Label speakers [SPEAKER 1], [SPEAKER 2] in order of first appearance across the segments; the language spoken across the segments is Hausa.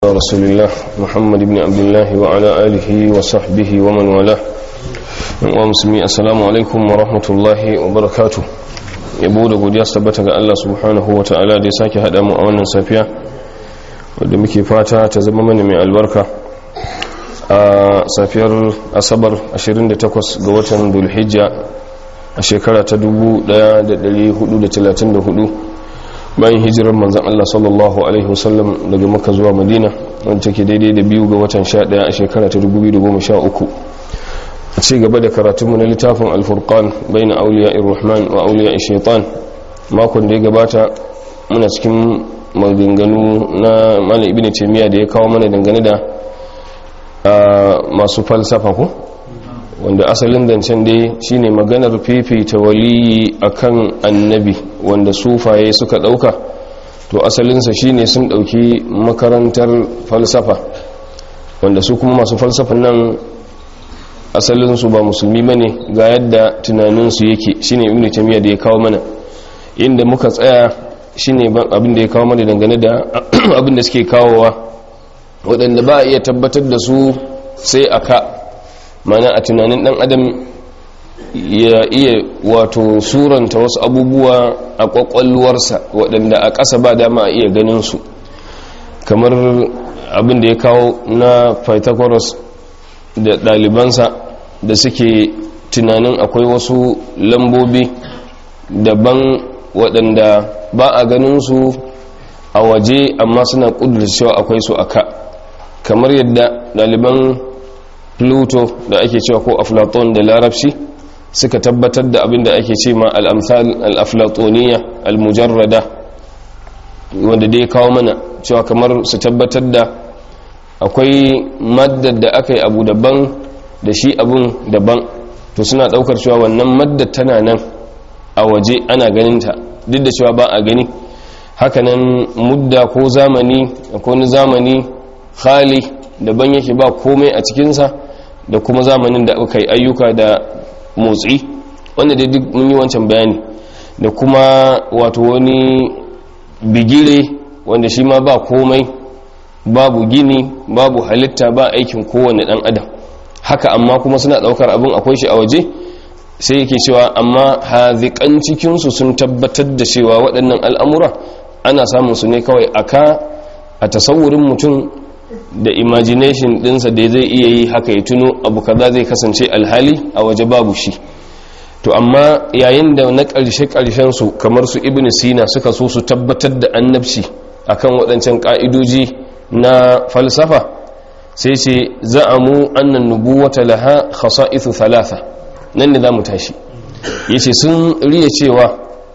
[SPEAKER 1] رسول الله محمد بن عبد الله وعلى آله وصحبه ومن والاه ومسلمي السلام عليكم ورحمة الله وبركاته yabo da godiya su tabbata ga Allah subhanahu wa ta'ala da ya sake haɗa mu a wannan safiya wadda muke fata ta zama mana mai albarka a safiyar asabar 28 ga watan dulhijja a shekara ta 1434 bayan hijirar manzan Allah sallallahu Alaihi wasallam daga maka zuwa madina wanda take daidai da biyu ga watan 11 a shekara ta 2013 a ci gaba da karatunmu na littafin alfurkan bai na auliya irrahman wa auliya shaitan makon da ya gabata muna cikin maganganu na malam ibn taimiyya da ya kawo mana dangane da masu falsafa ko wanda asalin zancen dai shine maganar fifita waliyi akan annabi wanda sufaye suka dauka to asalinsa shine sun dauki makarantar falsafa wanda su kuma masu falsafan nan asalinsu ba musulmi bane ga yadda tunaninsu yake shine ibnu tamiya da ya kawo mana inda muka tsaya shine abin da ya kawo mana dangane da abin da suke kawowa waɗanda ba a iya tabbatar da su sai aka mana a tunanin dan adam ya iya wato suranta wasu abubuwa a kwakwalwarsa waɗanda a ƙasa ba dama a iya ganin su kamar abin da ya kawo na pythagoras da ɗalibansa da suke tunanin akwai wasu lambobi daban waɗanda ba a ganin su a waje amma suna ƙudurta cewa akwai su a ka kamar yadda ɗaliban pluto da ake cewa ko aflaton da larabci suka tabbatar da abin da ake ce ma al'amthal al'aflatoniya al-mujarrada wanda dai kawo mana cewa kamar su tabbatar da akwai maddar da aka yi abu daban da shi abun daban to suna daukar cewa wannan maddar tana nan a waje ana ganinta duk da cewa ba a gani hakanan mudda ko zamani ko ni zamani khali daban yake ba komai a cikinsa da kuma zamanin da aka yi ayyuka da motsi wanda dai duk mun yi wancan bayani da kuma wato wani bigire wanda shi ma ba komai babu gini babu halitta ba aikin kowane dan adam haka amma kuma suna daukar abin akwai shi a waje sai yake cewa amma hazikan cikinsu sun tabbatar da cewa waɗannan al'amura ana samun su ne kawai aka a tasawurin mutum da imagination dinsa da zai iya yi haka ya tuno abu kaza zai kasance alhali a waje babu shi to amma yayin da na ƙarshe ƙarshen su kamar su ibn sina suka so su tabbatar da annabci akan waɗancan ƙa'idoji na falsafa sai ce za'amu annan nubuwata laha khasa'ithu thalatha nan ne zamu tashi yace sun riya cewa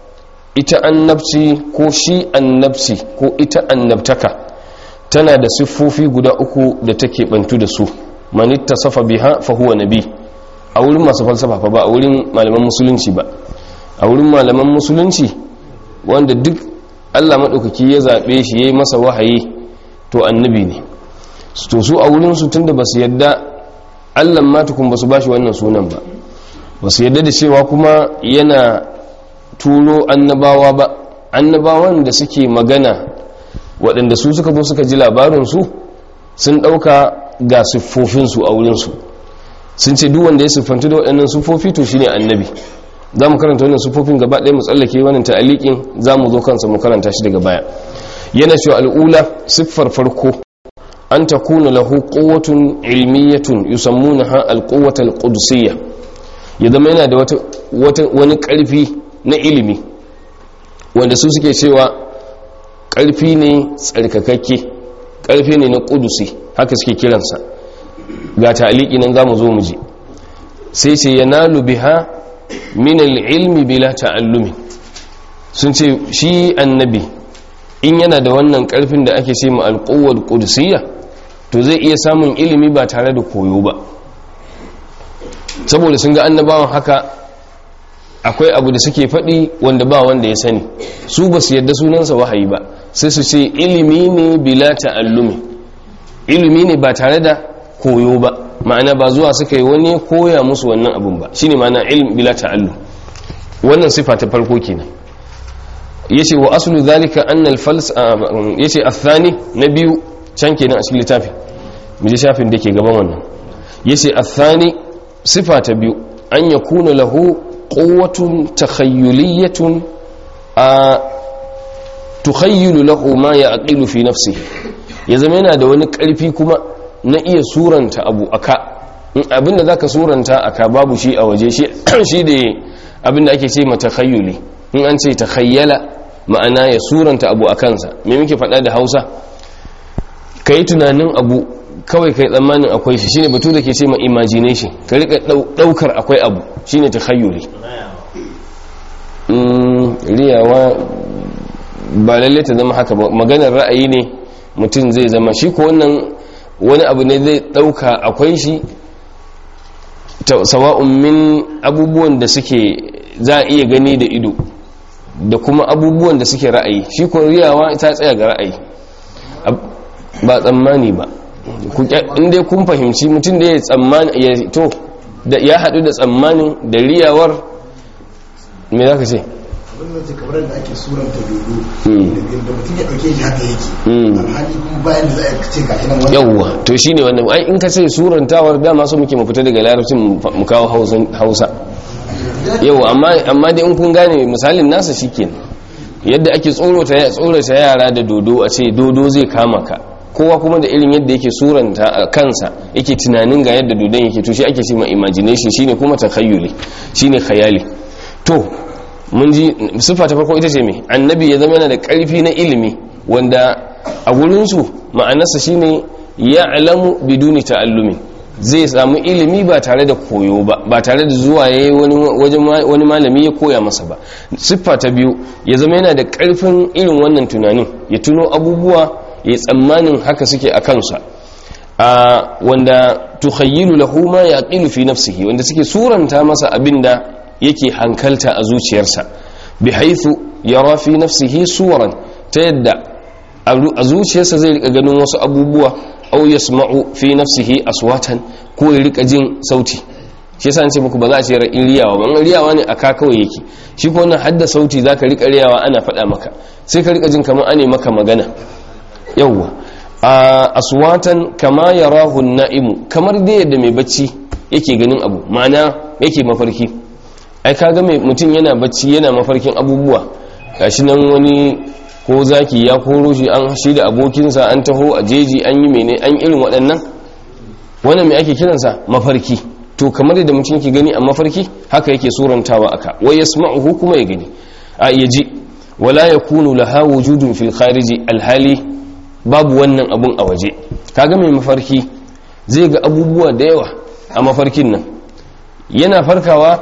[SPEAKER 1] ita annabci ko shi annabci ko ita annabtaka tana da siffofi guda uku da take bantu da su manitta safa biha fa huwa nabi a wurin masu falsafa fa ba a wurin malaman musulunci ba a wurin malaman musulunci wanda duk Allah madaukaki ya zabe shi yayi masa wahayi to annabi ne to su a wurin su tunda basu yadda Allah ma tukun basu bashi wannan sunan ba basu yadda da cewa kuma yana turo annabawa ba annabawan da suke magana waɗanda su suka zo suka ji labarinsu sun ɗauka ga siffofinsu a wurinsu sun ce duk wanda ya siffantu da waɗannan siffofi to shine annabi za mu karanta wannan siffofin gaba ɗaya mu tsallake wannan ta'aliƙin za mu zo kansa mu karanta shi daga baya yana cewa al'ula siffar farko an ta kuna lahu quwwatun ilmiyatun yusammunaha al-quwwata al-qudsiyya ya zama yana da wata wani ƙarfi na ilimi wanda su suke cewa ƙarfi ne tsarkakakke ƙarfi ne na ƙudusi haka suke kiransa ga ta'aliki nan za mu zo mu ji sai ce yanalu biha min al-ilmi bila ta'allumi sun ce shi annabi in yana da wannan ƙarfin da ake ce ma al-quwwal qudusiyya to zai iya samun ilimi ba tare da koyo ba saboda sun ga annabawan haka akwai abu da suke faɗi wanda ba wanda ya sani su ba su yadda sunansa wahayi ba sai su ce ilimi ne bila ta'allumi ilimi ne ba tare da koyo ba ma'ana ba zuwa suka yi wani koya musu wannan abun ba shine ma'ana ilm bila ta'allum wannan sifa ta farko kenan yace wa aslu zalika anna al-fals yace athani na biyu can kenan a cikin littafin mu ji shafin da ke gaban wannan yace athani sifa ta biyu an yakuna lahu quwwatun takhayyuliyatun a tukhayyilu lahu ma ya'qilu fi nafsihi ya zama yana da wani karfi kuma na iya suranta abu aka abinda zaka suranta aka babu shi a waje shi shi da abinda ake ce mata takhayyuli in an ce takhayyala ma'ana ya suranta abu a kansa me muke faɗa da Hausa kai tunanin abu kawai kai tsammanin akwai shi shine batu da ke ce ma imagination ka rika daukar akwai abu shine takhayyuli riyawa ba lalle ta zama haka ba maganar ra'ayi ne mutum zai zama shi ko wannan wani abu ne zai dauka akwai shi sawa'un min abubuwan da suke za a iya gani da ido da kuma abubuwan da suke ra'ayi shi ko riyawa ta tsaya ga ra'ayi ba tsammani ba inda kun fahimci mutum da ya tsammani ya to da ya haɗu da tsammanin da riyawar me za ka ce
[SPEAKER 2] abin da kamar da ake suranta dodo da mutum ya ɗauke shi haka yake alhali kuma bayan da za a ce ga shi nan wani
[SPEAKER 1] yawwa to shine wannan ai in ka ce surantawar dama so muke mu fita daga larabcin mu kawo hausa yau amma dai in kun gane misalin nasa shikenan yadda ake tsorata ya tsorata yara da dodo a ce dodo zai kama ka kowa kuma da irin yadda yake suranta a kansa yake tunanin ga yadda dodon yake to shi ake ce ma imagination shine kuma takhayyuli shine khayali to mun ji sifa ta farko ita ce me annabi ya zama yana da karfi na ilimi wanda a gurin su ma'anarsa shine ya'lamu biduni ta'allumi zai samu ilimi ba tare da koyo ba ba tare da zuwa yayi wani wajen wani malami ya koya masa ba siffa ta biyu ya zama yana da karfin irin wannan tunanin ya tuno abubuwa ya tsammanin haka suke a kansa a wanda tukhayyilu lahu ma yaqilu fi nafsihi wanda suke suranta masa abinda yake hankalta a zuciyarsa bi haythu yara fi nafsihi suwaran ta yadda a zuciyarsa zai rika ganin wasu abubuwa aw yasma'u fi nafsihi aswatan ko ya rika jin sauti shi yasa ce muku ba za a ce in riyawa ban riyawa ne aka kawai yake shi ko wannan hadda sauti zaka rika riyawa ana faɗa maka sai ka rika jin kamar ane maka magana yawwa a aswatan kama yarahu na'imu kamar dai yadda mai bacci yake ganin abu ma'ana yake mafarki ai kaga mai mutum yana bacci yana mafarkin abubuwa gashi nan wani ko zaki ya koro shi an shi da abokinsa an taho a jeji an yi mene an irin waɗannan wannan mai ake kiransa mafarki to kamar yadda mutum yake gani a mafarki haka yake surantawa aka wai yasma'uhu kuma ya gani a yaji wala yakunu laha wujudun fil khariji alhali babu wannan abun a waje kaga mai mafarki zai ga abubuwa da yawa a mafarkin nan yana farkawa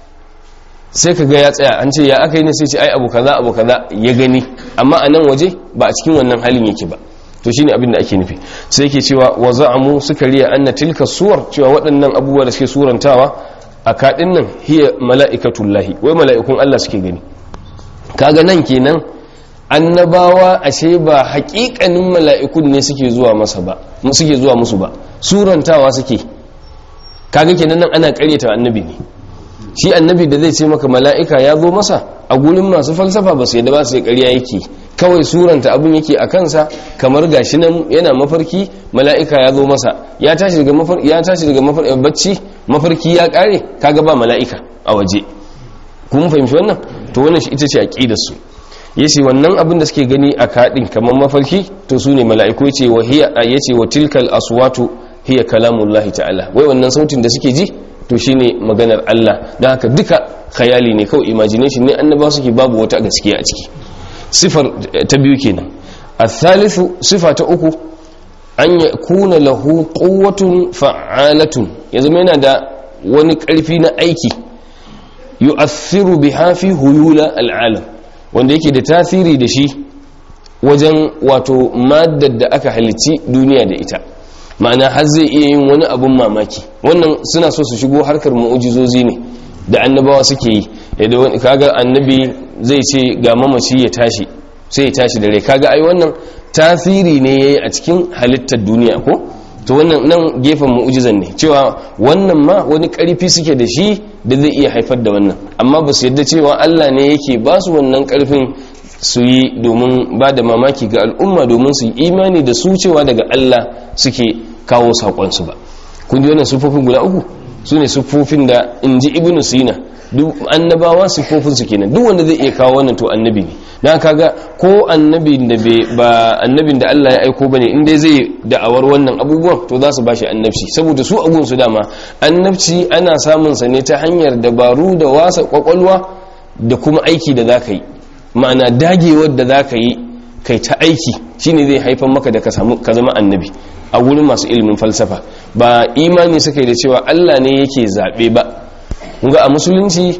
[SPEAKER 1] sai ka ga ya tsaya an ce ya aka yi ne sai ce ai abu kaza abu kaza ya gani amma a nan waje ba a cikin wannan halin yake ba to shine abin da ake nufi sai yake cewa wa za'amu suka riya anna tilka suwar cewa waɗannan abubuwa da suke surantawa a kaɗin nan hiya mala'ikatullahi wai mala'ikun Allah suke gani kaga nan kenan annabawa ashe ba haƙiƙanin mala'ikun ne suke zuwa masa ba suke zuwa musu ba surantawa suke kaga kenan nan ana ƙaryata annabi ne shi annabi da zai ce maka mala'ika ya zo masa a gurin masu falsafa ba su yadda ba su yi ƙarya yake kawai suranta abin yake a kansa kamar gashi nan yana mafarki mala'ika ya zo masa ya tashi daga mafarki ya tashi daga mafarki bacci mafarki ya kare kaga ba mala'ika a waje kun fahimci wannan to wannan shi ita ce aqidar su yace wannan abin da suke gani a kadin kamar mafarki to su ne mala'iku yace wa hiya yace wa tilkal aswatu hiya kalamullahi ta'ala wai wannan sautin da suke ji to shine maganar Allah don haka duka khayali ne kawai imagination ne annaba suke babu wata gaskiya a ciki sifar ta biyu kenan athalithu sifa ta uku an yakuna lahu quwwatun fa'alatun ya zama yana da wani karfi na aiki yu'athiru biha fi huyula al'alam wanda yake da tasiri da shi wajen wato maddar da aka halicci duniya da ita ma'ana har zai iya yin wani abun mamaki wannan suna so su shigo harkar mu'ujizozi ne da annabawa suke yi yadda wani kaga annabi zai ce ga mamaci ya tashi sai ya tashi da rai kaga ai wannan tasiri ne yayi a cikin halittar duniya ko to wannan nan gefen mu'ujizan ne cewa wannan ma wani karfi suke da shi da zai iya haifar da wannan amma ba su yadda cewa Allah ne yake ba su wannan karfin su yi domin ba da mamaki ga al'umma domin su yi imani da su cewa daga Allah suke kawo saƙonsu ba kun ji wannan siffofin guda uku su ne siffofin da in ji ibnu sina duk annabawa siffofin su kenan duk wanda zai iya kawo wannan to annabi ne dan kaga ko annabin da ba annabin da Allah ya aiko bane in dai zai da'awar wannan abubuwan to za su bashi annabci saboda su agun su dama annabci ana samun sa ne ta hanyar dabaru da wasa kwakwalwa da kuma aiki da zaka yi ma'ana dagewar da zaka yi kai ta aiki shine zai haifar maka da ka samu ka zama annabi a wurin masu ilimin falsafa ba imani suka yi da cewa Allah ne yake zabe ba ga a musulunci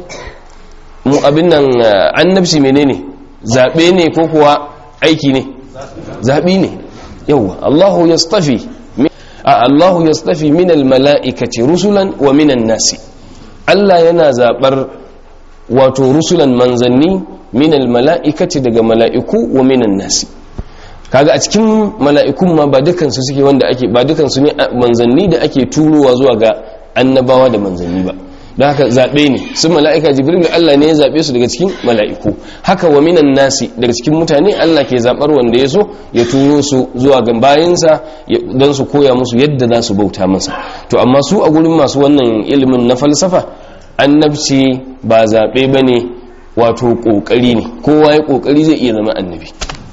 [SPEAKER 1] mu abin nan annabci menene zaɓe ne ko kuwa aiki ne zaɓi ne yauwa Allahu yastafi a Allahu yastafi min almala'ikati rusulan wa minan nasi Allah yana zaɓar wato rusulan manzanni min almala'ikati daga mala'iku wa minan nasi kaga a cikin mala'ikun ma ba dukansu suke wanda ake ba dukansu ne manzanni da ake turowa zuwa ga annabawa da manzanni ba don haka zaɓe ne sun mala'ika jibril Allah ne ya zaɓe su daga cikin mala'iku haka wa minan nasi daga cikin mutane Allah ke zaɓar wanda ya so ya turo su zuwa ga bayansa don su koya musu yadda za su bauta masa to amma su a gurin masu wannan ilimin na falsafa annabci ba zaɓe ba ne wato ƙoƙari ne kowa ya ƙoƙari zai iya zama annabi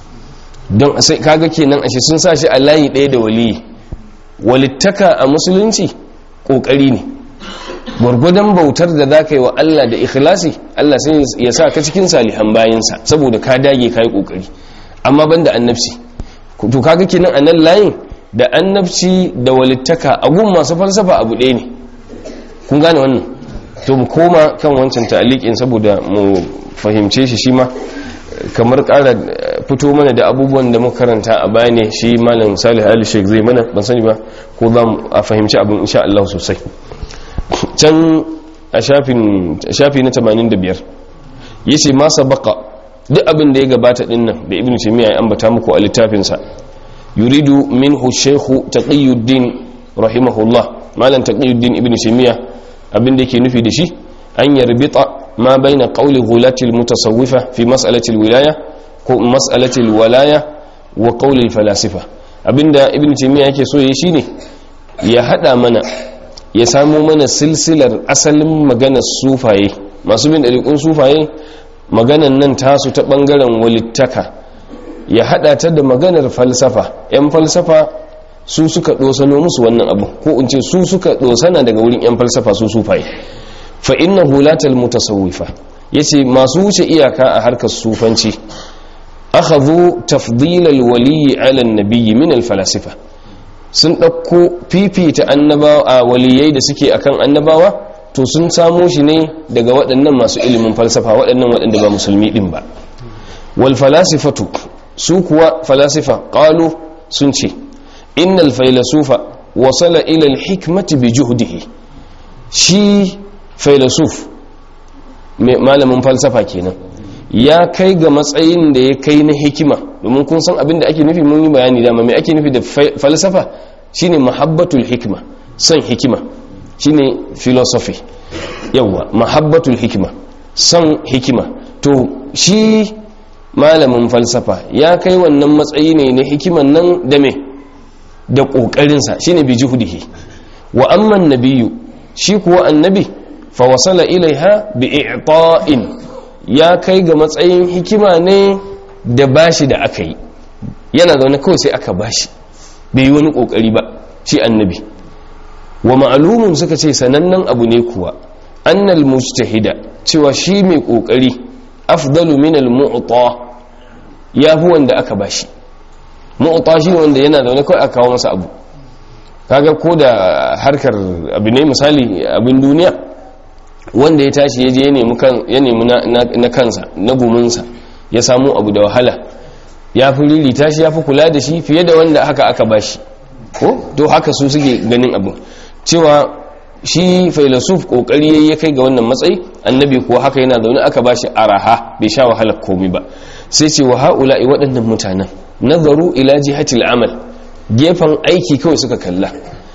[SPEAKER 1] don sai kaga kenan ashe sun sa shi a layi ɗaya da waliyi walittaka a musulunci ƙoƙari ne gwargwadon bautar da za ka yi wa Allah da ikhlasi Allah sai ya sa ka cikin salihan bayansa saboda ka dage ka yi kokari amma ban da annabci to kaga kenan a nan layin da annabci da walittaka a gun masu falsafa abu ɗaya ne kun gane wannan to mu koma kan wancan ta'aliƙin saboda mu fahimce shi shi ma kamar ƙara fito mana da abubuwan da muka karanta a baya ne shi malam salih ali sheikh zai mana ban sani ba ko za mu a fahimci abin insha Allah sosai can a shafi na 85 yace ma sabaka duk abin da ya gabata dinnan da ibnu taymiya ya ambata muku a littafinsa yuridu minhu shaykhu taqiyuddin rahimahullah malam taqiyuddin ibnu taymiya abin da yake nufi da shi an yarbita ma baina qawli ghulati almutasawwifa fi mas'alati alwilaya ko mas'alati alwalaya wa qawli alfalasifa abinda ibnu taymiya yake so yayi shine ya hada mana ya samo mana silsilar asalin maganar sufaye masu bin ɗariƙun sufaye maganan nan tasu ta ɓangaren walittaka ya haɗa ta da maganar falsafa 'yan falsafa su suka ɗosano musu wannan abu ko in ce su suka ɗosana daga wurin 'yan falsafa su sufaye fa inna hulatal mutasawwifa yace masu wuce iyaka a harkar sufanci akhadhu tafdilal waliyyi ala an-nabiyyi min al-falasifa sun ɗauko fifita annabawa a waliyai da suke akan annabawa to sun samo shi ne daga waɗannan masu ilimin falsafa waɗannan waɗanda ba musulmi ɗin ba wal falasifatu su kuwa falasifa ƙalu sun ce innal failasufa wasala ilal hikmati bi juhdihi shi failasuf malamin falsafa kenan ya kai ga matsayin da ya kai na hikima domin kun san abin da ake nufi mun yi bayani dama mai ake nufi da falsafa shine mahabbatul hikima son hikima shine philosophy yawa mahabbatul hikima son hikima to shi malamin falsafa ya kai wannan matsayi ne na hikiman nan da me da ƙoƙarinsa shine bi juhudihi wa amman nabiyyu shi kuwa annabi fa wasala ilaiha bi i'ta'in ya kai ga matsayin hikima ne da bashi da aka yi yana zaune kawai sai aka bashi bai yi wani kokari ba shi annabi wa ma'alumun suka ce sanannen abu ne kuwa annal mujtahida cewa shi mai kokari afdalu min al mu'ta ya fi wanda aka bashi mu'ta shi wanda yana zaune kawai aka kawo masa abu kaga ko da harkar abu ne misali abin duniya wanda ya tashi ya je ya nemi na kansa na guminsa ya samu abu da wahala ya fi ririta shi ya fi kula da shi fiye da wanda haka aka bashi ko to haka su suke ganin abu cewa shi failasuf kokari ya kai ga wannan matsayi annabi kuwa haka yana zaune aka bashi araha bai sha wahalar komai ba sai ce wa haula'i waɗannan mutanen nazaru ila jihatil amal gefen aiki kawai suka kalla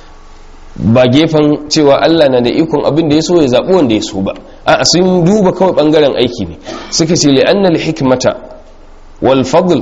[SPEAKER 1] ba gefen cewa Allah na da ikon abin da ya so ya zaɓi wanda ya so ba a sun duba kawai ɓangaren aiki ne suka ce li'annal hikmata wal fadl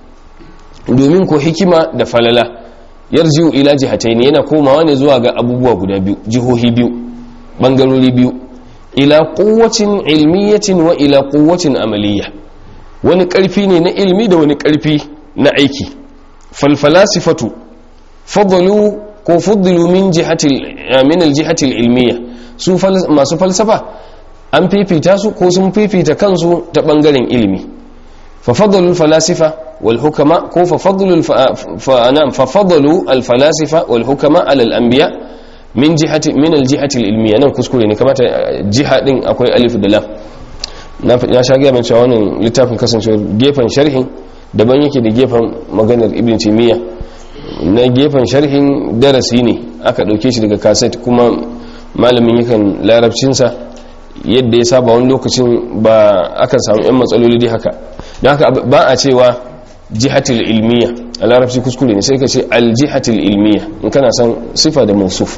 [SPEAKER 1] domin ko hikima da falala yarji'u ila jihatayn yana komawa ne zuwa ga abubuwa guda biyu jihohi biyu bangarori biyu ila quwwatin ilmiyatin wa ila quwwatin amaliyya wani karfi ne na ilmi da wani karfi na aiki fal falasifatu fadlu ko fuddilu min jihati min aljihati ilmiya su masu falsafa an fifita su ko sun fifita kansu ta bangaren ilimi fa fadlu falasifa wal hukama ko fa fadlu fa anam fa fadlu al falasifa wal hukama ala al anbiya min jihati min aljihati ilmiya nan kuskure ne kamata jiha din akwai alif da lam na ya sha ga mai cewa wannan littafin kasancewar gefen sharhin daban yake da gefen maganar ibn taymiyyah na gefen sharhin darasi ne aka ɗauke shi daga kaset kuma malamin yakan larabcinsa yadda ya saba wani lokacin ba aka samu 'yan matsaloli dai haka don haka ba a cewa jihatil ilmiya a larabci kuskure ne sai ka ce aljihatil ilmiya in kana san sifa da mausuf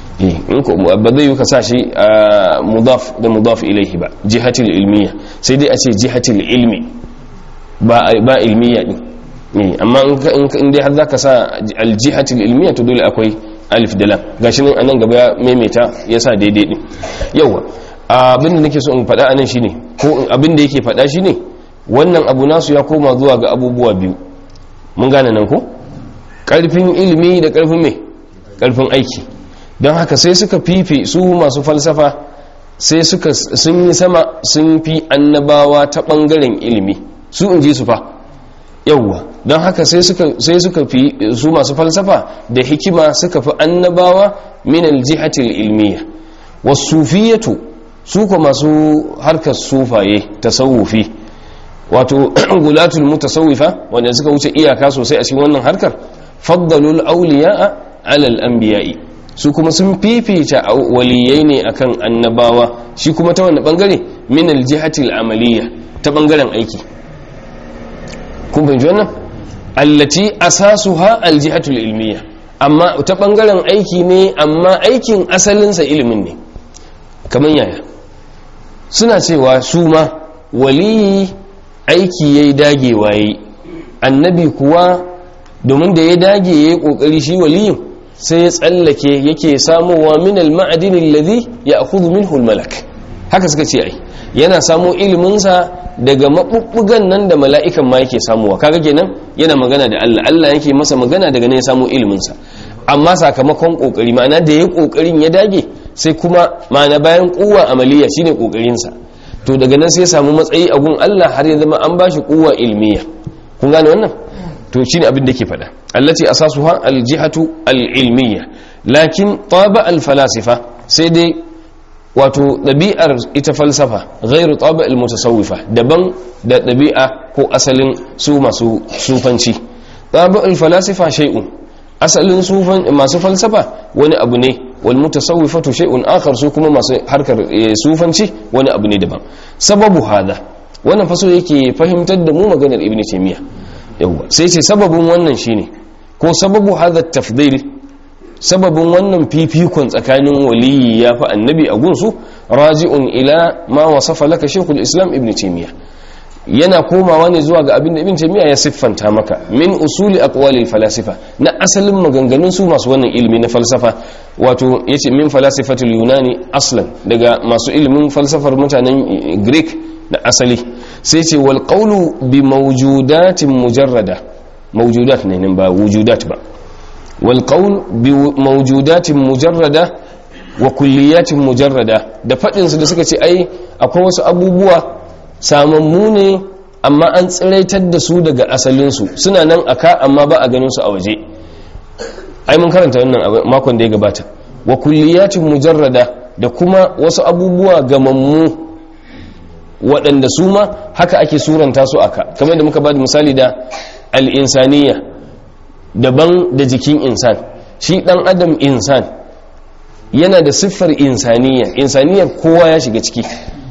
[SPEAKER 1] ba zai yi ka sa shi a mudaf da mudaf ilaihi ba jihatil ilmiya sai dai a ce jihatil ilmi ba ilmiya din ne amma in dai har zaka sa aljihatul ilmiya to dole akwai alif da lam gashi nan anan gaba ya maimaita ya sa daidai din yawa abin da nake so in faɗa anan shine ko abin da yake faɗa shine wannan abu nasu ya koma zuwa ga abubuwa biyu mun gane nan ko karfin ilimi da karfin me karfin aiki don haka sai suka fife su masu falsafa sai suka sun yi sama sun fi annabawa ta bangaren ilimi su in ji su fa yauwa don haka sai suka fi su masu falsafa da hikima suka fi annabawa min aljihatil ilmiya wasufiyatu su ko masu harkar sufaye tasawufi wato gulatul mutasawwifa wanda suka wuce iyaka sosai a cikin wannan harkar faddalul awliya'a ala al-anbiya'i su kuma sun fifita waliyai ne akan annabawa shi kuma ta wani bangare min aljihatil amaliya ta bangaren aiki kun fahimci wannan allati asasuha aljihatul ilmiya amma ta bangaren aiki ne amma aikin asalinsa ilimin ne kamar yaya suna cewa su ma waliyi aiki yayi dagewa yayi annabi kuwa domin da ya dage yayi kokari shi waliyin sai ya tsallake yake samowa min al-ma'adin alladhi ya'khudhu minhu al-malak haka suka ce ai yana samo iliminsa daga maɓuɓɓugan nan da mala'ikan ma yake samuwa kaga kenan yana magana da Allah Allah yake masa magana daga ne ya samo iliminsa amma sakamakon ƙoƙari ma'ana da ya ƙoƙarin ya dage sai kuma ma'ana bayan kuwa amaliya shine ƙoƙarinsa to daga nan sai ya samu matsayi a gun Allah har ya zama an bashi kuwa ilmiya kun gane wannan to shine abin da ke faɗa allati asasuha aljihatu alilmiya lakin taba alfalasifa sai dai wato ɗabi'ar ita falsafa ghairu taba almutasawwifa daban da ɗabi'a ko asalin su masu sufanci taba alfalasifa shay'un asalin sufan masu falsafa wani abu ne wal mutasawwifatu shay'un akhar su kuma masu harkar sufanci wani abu ne daban sababu hada wannan faso yake fahimtar da mu maganar ibnu taymiya yawa sai ce sababin wannan shine ko sababu hada tafdil sababin wannan fifikon tsakanin waliyi ya fi annabi a gunsu raji'un ila ma wasafa laka shekul islam ibn taymiya yana komawa ne zuwa ga abin da ibn taymiya ya siffanta maka min usuli aqwali falasifa na asalin maganganun su masu wannan ilimi na falsafa wato yace min falasifatul yunani aslan daga masu ilimin falsafar mutanen greek da asali sai ce wal qawlu bi mawjudatin mujarrada mawjudat ne nan ba wujudat ba والقول بموجودات مجردة وكليات مجردة da faɗinsu da suka ce ai akwai wasu abubuwa samammu ne amma an tsiraitar da su daga asalinsu suna nan aka amma ba a ganin su a waje ai mun karanta wannan makon da ya gabata wa kulliyatin mujarrada da kuma wasu abubuwa gamammu waɗanda su ma haka ake suranta su aka kamar da muka ba da misali da al-insaniya daban da jikin insan shi dan adam insan yana da siffar insaniya insaniyar kowa ya shiga ciki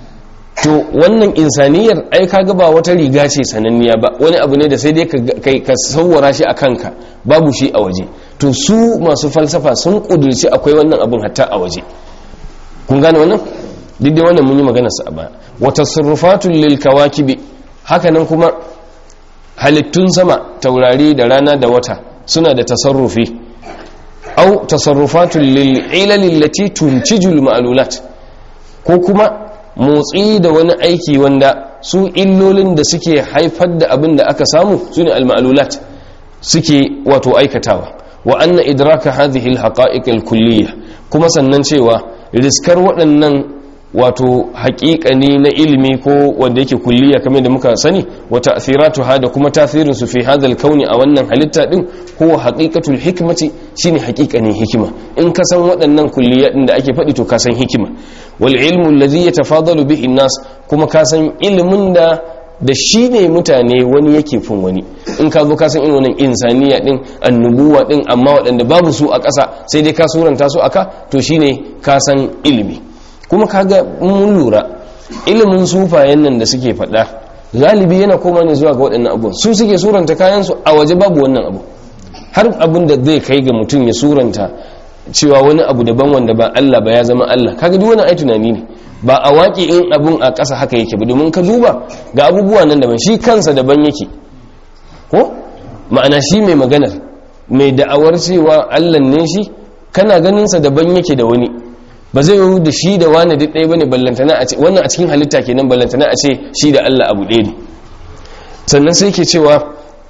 [SPEAKER 1] to wannan insaniyar ai kaga ba wata riga ce sananniya ba wani abu ne da sai dai kai ka sauwara shi a kanka babu shi a waje to su masu falsafa sun kudurci akwai wannan abun hatta a waje kun gane wannan duk da wannan mun yi maganar sa a baya wa tasarrufatul lil kawakibi haka nan kuma halittun sama taurari da rana da wata suna da tasarrufi au tasarrufatun lil ilal lati tuntijul ma'lulat ko kuma motsi da wani aiki wanda su illolin da suke haifar da abin da aka samu sune al ma'lulat suke wato aikatawa wa anna idraka hadhihi al haqa'iq al kulliyah kuma sannan cewa riskar waɗannan wato haƙiƙani na ilimi ko wanda yake kulliya kamar da muka sani wa ta'thiratuha da kuma tasirin su fi hadal kauni a wannan halitta din huwa haqiqatul hikmati shine haƙiƙanin hikima in ka san waɗannan kulliya din da ake faɗi to ka san hikima wal ilmu alladhi yatafadalu bihi nas kuma ka san ilimin da da shi ne mutane wani yake fin wani in ka zo ka san irin wannan insaniya din annubuwa din amma waɗanda babu su a ƙasa sai dai ka suranta su aka to shine ka san ilimi kuma kaga mun lura ilimin sufayen nan da suke faɗa galibi yana koma ne zuwa ga waɗannan abubuwan su suke suranta kayan su a waje babu wannan abu har abin da zai kai ga mutum ya suranta cewa wani abu daban wanda ba Allah ba ya zama Allah kaga duk wani ai tunani ne ba a waƙi in abun a ƙasa haka yake ba domin ka duba ga abubuwa nan daban shi kansa daban yake ko ma'ana shi mai maganar mai da'awar cewa Allah ne shi kana ganinsa daban yake da wani ba zai yi da shi da wani duk ɗaya bane ballantana a ce wannan a cikin halitta kenan ballantana a ce shi da Allah abu ɗaya ne sannan sai ke cewa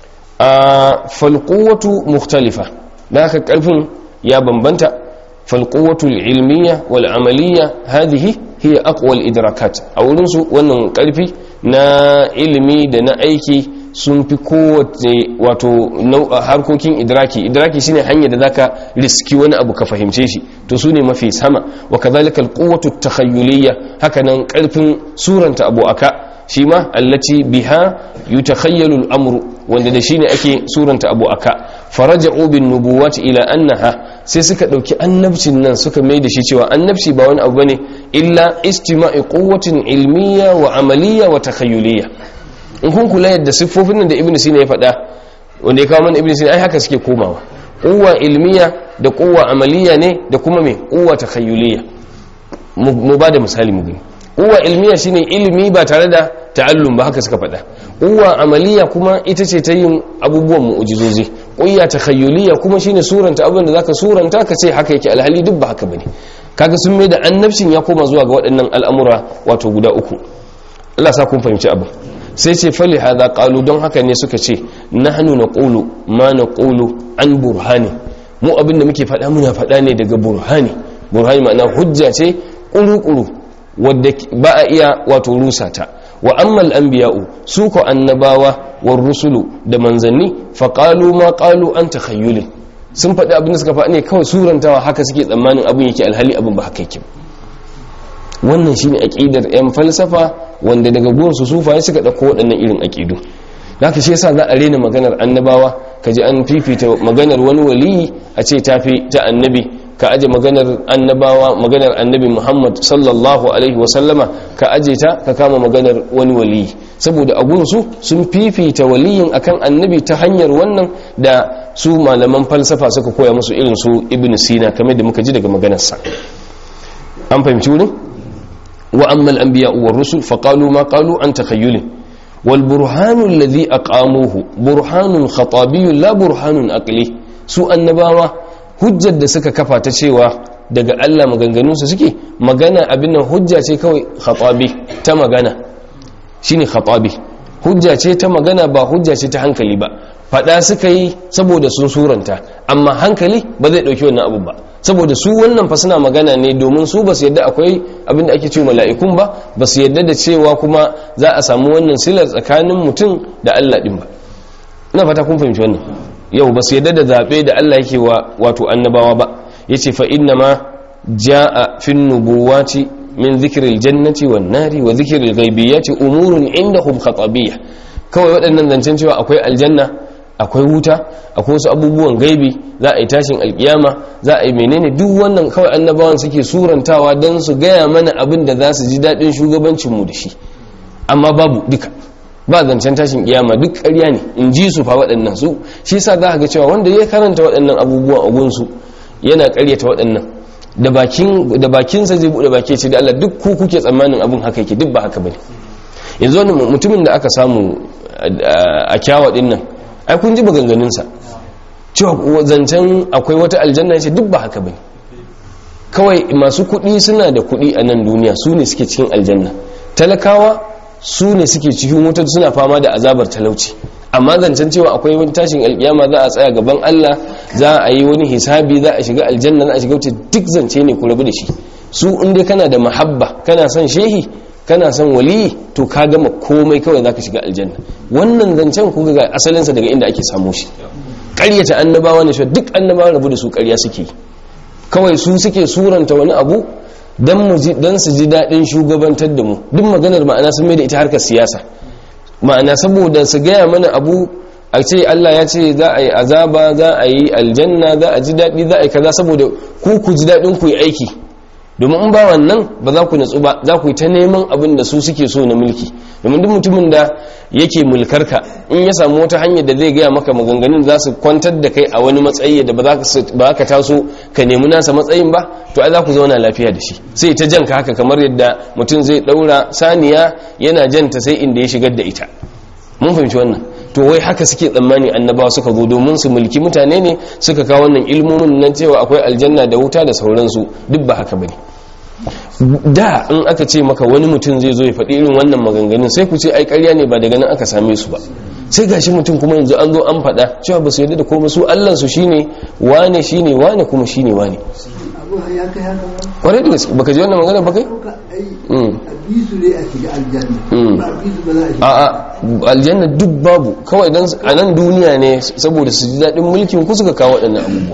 [SPEAKER 1] a falquwatu mukhtalifa da haka karfin ya bambanta falquwatu ilmiya wal amaliya hadhihi hiya aqwa al idrakat a wurin su wannan karfi na ilimi da na aiki sun fi kowace wato harkokin idraki idraki shine hanyar da zaka riski wani abu ka fahimce shi to su ne mafi sama wa kadhalika alquwwatu takhayyuliyya hakanan karfin suranta abu aka shi ma allati biha yutakhayyalu al-amru wanda da shine ake suranta abu aka faraja'u bin nubuwati ila annaha sai suka dauki annabcin nan suka mai da shi cewa annabci ba wani abu bane illa istima'i quwwatin ilmiyya wa amaliyya wa takhayyuliyya in kun kula yadda siffofin nan da ibn sina ya faɗa wanda ya kawo mana ibn sina ai haka suke komawa kuwa ilmiya da kuwa amaliya ne da kuma me kuwa takhayyuliya mu ba da misali mu gani kuwa ilmiya shine ilimi ba tare da ta'allum ba haka suka faɗa kuwa amaliya kuma ita ce ta yin abubuwan mu'ujizozi kuwa takhayyuliya kuma shine suranta abin da zaka suranta ka ce haka yake alhali duk ba haka bane kaga sun mai da annabcin ya koma zuwa ga waɗannan al'amura wato guda uku Allah sa kun fahimci abin sai ce fali hada qalu don haka ne suka ce nahnu naqulu ma naqulu an burhani mu abin da muke faɗa muna faɗa ne daga burhani burhani ma'ana hujja ce kuru-kuru wadda ba a iya wato rusa ta wa ammal anbiya'u su ko annabawa war rusulu da manzanni fa qalu ma qalu an takhayyulin sun faɗi abin da suka faɗi ne kawai surantawa haka suke tsammanin abin yake alhali abin ba haka yake wannan shine aqidar yan falsafa wanda daga gurin su sufaye suka dauko waɗannan irin aqidu haka shi yasa za a rena maganar annabawa kaji an fifita maganar wani waliyi a ce tafi ta annabi ka aje maganar annabawa maganar annabi Muhammad sallallahu alaihi wa sallama ka aje ta ka kama maganar wani waliyi saboda a gurin su sun fifita waliyin akan annabi ta hanyar wannan da su malaman falsafa suka koya musu irin su ibn sina kamar da muka ji daga maganarsa an fahimci wurin وأما الأنبياء والرسل فقالوا ما قالوا عن تخيل والبرهان الذي أقاموه برهان خطابي لا برهان أقلي سوء النباوة hujjar da suka kafa ta cewa daga Allah maganganunsa suke magana abin nan hujja ce kawai khatabi ta magana shine khatabi hujja ce ta magana ba hujja ce ta hankali ba fada suka yi saboda sun suranta amma hankali ba zai dauki wannan abu ba saboda su wannan fa suna magana ne domin su ba su yadda akwai abin da ake cewa mala'ikun ba ba su yadda da cewa kuma za a samu wannan silar tsakanin mutum da Allah din ba ina fata kun fahimci wannan yau ba su yadda da zabe da Allah yake wa wato annabawa ba yace fa inna ma jaa fin nubuwati min dhikril jannati wan nari wa dhikril ghaibiyati umurun indahum khatabiyya kawai waɗannan zancen cewa akwai aljanna akwai wuta akwai wasu abubuwan gaibi za a yi tashin alkiyama za a yi menene duk wannan kawai annabawan suke surantawa don su gaya mana abin da za su ji daɗin shugabancinmu da shi amma babu duka ba zancen tashin kiyama duk ƙarya ne in ji su fa waɗannan su shi sa za ga cewa wanda ya karanta waɗannan abubuwan a gunsu yana ƙaryata waɗannan da bakin da bakinsa zai buɗe baki ce da Allah duk ku kuke tsammanin abin haka yake duk ba haka bane yanzu wani mutumin da aka samu a kyawa din nan ai kun ji maganganunsa cewa zancen akwai wata aljanna ce duk ba haka bane kawai masu kuɗi suna da kuɗi a nan duniya su ne suke cikin aljanna talakawa su ne suke cikin wutar suna fama da azabar talauci amma zancen cewa akwai wani tashin alkiyama za a tsaya gaban Allah za a yi wani hisabi za a shiga aljanna za a shiga wuce duk zance ne ku rabu da shi su inda kana da mahabba kana son shehi kana son waliyi to ka gama komai kawai zaka shiga aljanna wannan zancen ku ga asalinsa daga inda ake samu shi ƙaryata annabawa ne shi duk annabawa rabu da su ƙarya suke kawai su suke suranta wani abu don su ji daɗin shugabantar da mu duk maganar ma'ana sun mai da ita harkar siyasa ma'ana saboda su gaya mana abu a ce Allah ya ce za a yi azaba za a yi aljanna za a ji daɗi za a yi kaza saboda ku ku ji daɗin ku yi aiki domin in ba wannan ba za ku natsu ba za ku yi ta neman abin da su suke so na mulki domin duk mutumin da yake mulkarka in ya samu wata hanyar da zai gaya maka maganganun za su kwantar da kai a wani matsayi da ba za ka taso ka nemi nasa matsayin ba to ai za ku zauna lafiya da shi sai ta janka haka kamar yadda mutum zai daura saniya yana janta sai inda ya shigar da ita mun fahimci wannan to wai haka suke tsammani annabawa suka zo domin su mulki mutane ne suka kawo wannan ilmomin nan cewa akwai aljanna da wuta da sauransu duk ba haka bane da in aka ce maka wani mutum zai zo ya faɗi irin wannan maganganun sai ku ce ai ƙarya ne ba daga nan aka same su ba sai gashi mutum kuma yanzu an zo an faɗa cewa ba su yarda da komai su Allah su shine wane shine wane kuma shine wane kwarai da gaske baka ji wannan magana ba kai a a aljanna duk babu kawai dan a nan duniya ne saboda su ji daɗin mulkin ku suka kawo waɗannan abubuwa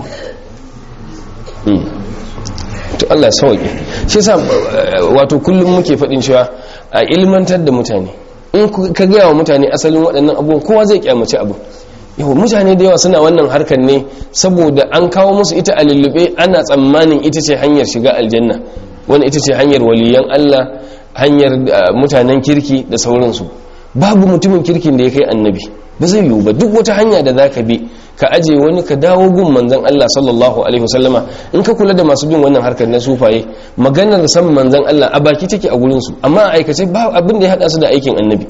[SPEAKER 1] to Allah sauke shi yasa wato kullum muke faɗin cewa a ilmantar da mutane in ka gaya wa mutane asalin waɗannan abubuwan kowa zai kyamaci abu yau mutane da yawa suna wannan harkar ne saboda an kawo musu ita a lullube ana tsammanin ita ce hanyar shiga aljanna wani ita ce hanyar waliyan Allah hanyar mutanen kirki da sauransu babu mutumin kirkin da ya kai annabi ba zai yiwu ba duk wata hanya da za ka bi ka aje wani ka dawo gun manzan Allah sallallahu alaihi wasallama in ka kula da masu bin wannan harkar na sufaye maganar san manzan Allah a baki take a gurin su amma a aikace ba abin da ya hada su da aikin annabi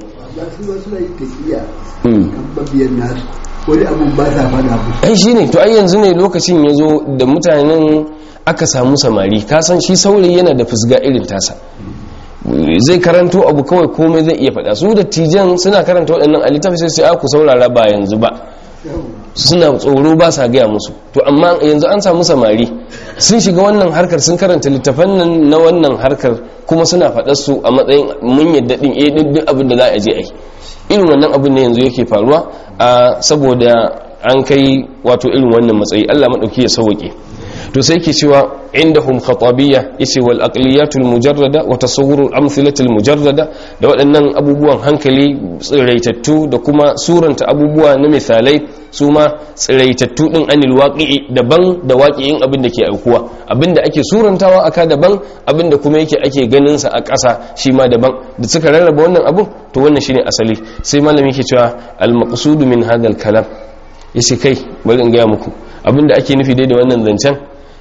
[SPEAKER 2] wani abun ba sa fada abu
[SPEAKER 1] ai shine to ai yanzu ne lokacin ya zo da mutanen aka samu samari ka san shi saurayi yana da fusga irin tasa zai karanto abu kawai komai zai iya faɗa su da tijan suna karanta waɗannan a littafi sai sai ku saurara ba yanzu ba suna tsoro ba sa gaya musu to amma yanzu an samu samari sun shiga wannan harkar sun karanta littafan nan na wannan harkar kuma suna faɗar su a matsayin mun yadda din eh duk abin da za a je ai irin wannan abin ne yanzu yake faruwa a saboda an kai wato irin wannan matsayi Allah madauki ya sauke to sai ke cewa indahum khatabiyya yace wal aqliyatul mujarrada wa tasawwurul amthilatul mujarrada da waɗannan abubuwan hankali tsiraitattu da kuma suranta abubuwa na misalai su ma tsiraitattu din anil waqi'i daban da waqi'in abin da ke aukuwa abin da ake surantawa aka daban abin da kuma yake ake ganin sa a ƙasa shi ma daban da suka rarraba wannan abun to wannan shine asali sai malami yake cewa al maqsudu min hadha al kalam yace kai bari in ga muku abin da ake nufi dai da wannan zancen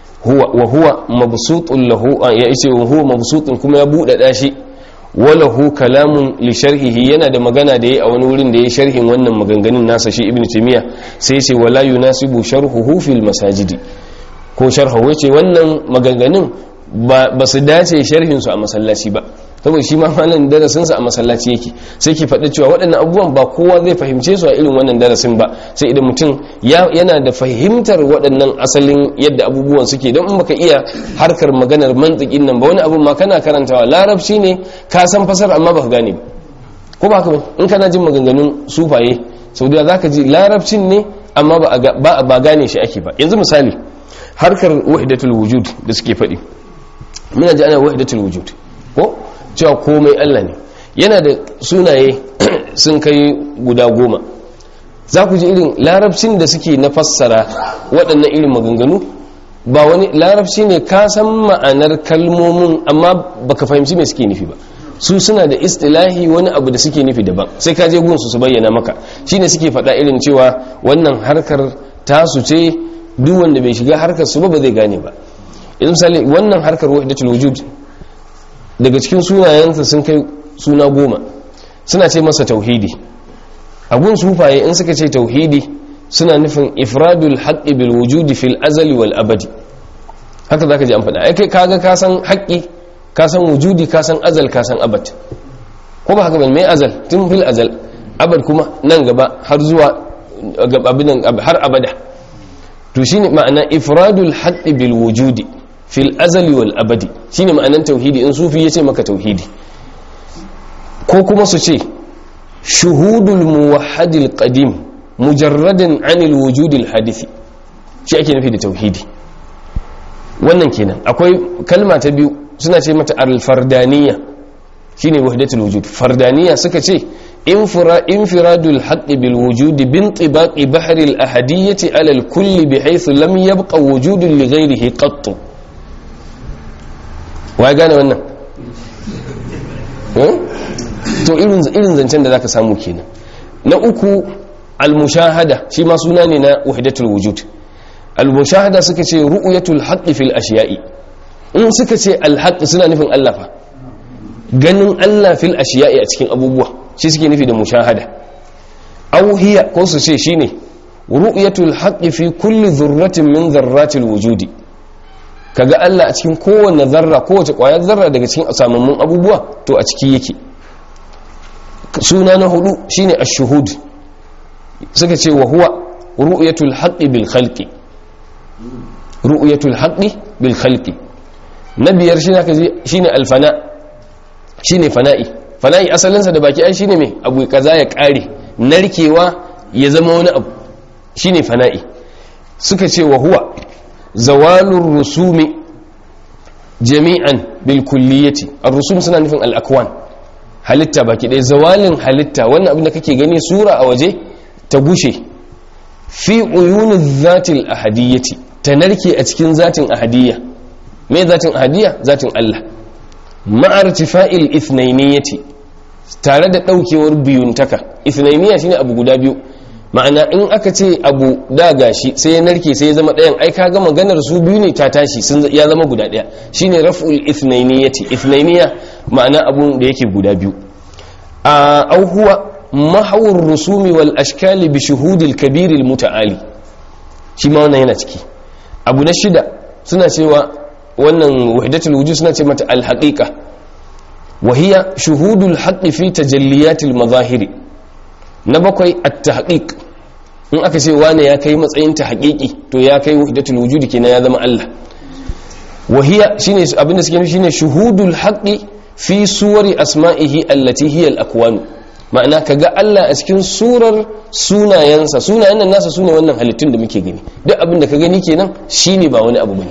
[SPEAKER 1] wa huwa mabsutun lahu ya yace wa huwa mabsutun kuma ya buɗaɗa shi walahu kalamun li sharhihi yana da magana da yayi a wani wurin da yayi sharhin wannan maganganun nasa shi ibnu taymiya sai yace wala yunasibu sharhuhu fil masajidi ko sharhu yace wannan maganganun ba su dace sharhin su a masallaci ba saboda shi ma malam darasin sa a masallaci yake sai ki faɗi cewa waɗannan abubuwan ba kowa zai fahimce su a irin wannan darasin ba sai idan mutum yana da fahimtar waɗannan asalin yadda abubuwan suke don in baka iya harkar maganar mantikin nan ba wani abun ma kana karantawa larabci ne ka san fasar amma baka gane ba ko ba ka ba in kana jin maganganun sufaye sau da zaka ji larabcin ne amma ba ba gane shi ake ba yanzu misali harkar wahidatul wujud da suke faɗi muna ji ana wahidatul wujud ko cewa komai Allah ne yana da sunaye sun kai guda goma za ku ji irin larabcin da suke na fassara waɗannan irin maganganu ba wani larabci ne ka san ma'anar kalmomin amma baka fahimci me suke nufi ba su suna da istilahi wani abu da suke nufi daban sai ka je gunsu su bayyana maka shine suke faɗa irin cewa wannan harkar tasu ce duk wanda bai shiga harkar su ba ba zai gane ba idan misali wannan harkar wahdatul wujud daga cikin sunayensa sun kai suna goma suna ce masa tauhidi abun sufaye in suka ce tauhidi suna nufin ifradul haqqi bil wujudi fil azali wal abadi haka zaka ji an faɗa ai kai kaga ka san haqqi ka san wujudi ka san azal ka san abad ko ba haka ba mai azal tun fil azal abad kuma nan gaba har zuwa abin har abada to shine ma'ana ifradul haqqi bil wujudi fil azali wal abadi shine ma'anan tauhidi in sufi yace maka tauhidi ko kuma su ce shuhudul muwahhadil qadim mujarradan anil wujudil hadisi shi ake nufi da tauhidi wannan kenan akwai kalma ta biyu suna ce mata al-fardaniya shine wahdatul wujud fardaniya suka ce infiradul haqqi bil wujudi bin tibaqi bahri al ahadiyyati ala al kulli bihaythu lam yabqa wujudun li ghayrihi qatt wai gane wannan to irin irin zancen da zaka samu kenan na uku al mushahada shi ma suna ne na wahdatul wujud al mushahada suka ce ru'yatul haqqi fil ashiya'i in suka ce al haqq suna nufin Allah fa ganin Allah fil ashiya'i a cikin abubuwa shi suke nufi da mushahada aw hiya ko su ce shine ru'yatul haqqi fi kulli dharratin min dharratil wujudi kaga Allah a cikin kowanne zarra kowace kwayar zarra daga cikin samammun abubuwa to a ciki yake suna na hudu shine ash-shuhud suka ce wa huwa ru'yatul haqqi bil khalqi ru'yatul haqqi bil khalqi na biyar shine al-fana shine fana'i fana'i asalinsa da baki ai shine mai abu kaza ya kare narkewa ya zama wani abu shine fana'i suka ce wa huwa zawalur rusumi jami'an bil kulliyati ar-rusum suna nufin al-akwan halitta baki ɗaya zawalin halitta wannan abin da kake gani sura a waje ta gushe fi uyuniz zatil ahadiyyati ta narke a cikin zatin ahadiyya me zatin ahadiyya zatin Allah ma'artifa'il ithnainiyati tare da daukewar biyuntaka ithnainiya shine abu guda biyu ma'ana in aka ce abu da gashi sai ya narke sai ya zama ɗayan ai kaga maganar su biyu ne ta tashi sun ya zama guda ɗaya shine raf'ul ithnainiyati ithnainiya ma'ana abun da yake guda biyu a au huwa mahawur rusumi wal ashkali bi shuhudil kabiril muta'ali shi ma wannan yana ciki abu na shida suna cewa wannan wahdatul wujud suna ce mata al-haqiqa wa hiya shuhudul haqqi fi tajalliyatil mazahiri na bakwai at-tahqiq in aka ce wane ya kai matsayin ta haqiqi to ya kai wahdatul wujud kenan ya zama Allah wa hiya shine abinda suke nufi shine shuhudul haqqi fi suwari asma'ihi allati hiya al-akwan ma'ana kaga Allah a cikin surar sunayensa sunayen nan nasa sune wannan halittun da muke gani duk abin da ka gani kenan shine ba wani abu bane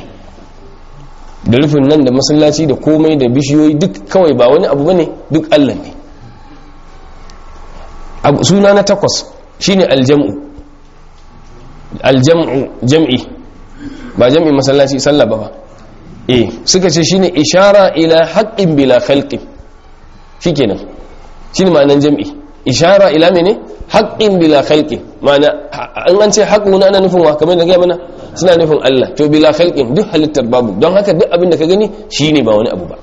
[SPEAKER 1] da rufin nan da masallaci da komai da bishiyoyi duk kawai ba wani abu bane duk Allah ne suna na takwas shine aljam'u aljam'u jam'i ba jam'i masallaci sallah ba ba eh suka ce shine ishara ila haqqin bila khalqin shikenan shine ma'anan jam'i ishara ila mene haqqin bila khalqin ma'ana an an ce haqqu na ana nufin wa kamar da ga mana suna nufin Allah to bila khalqin duk halittar babu don haka duk abin da ka gani shine ba wani abu ba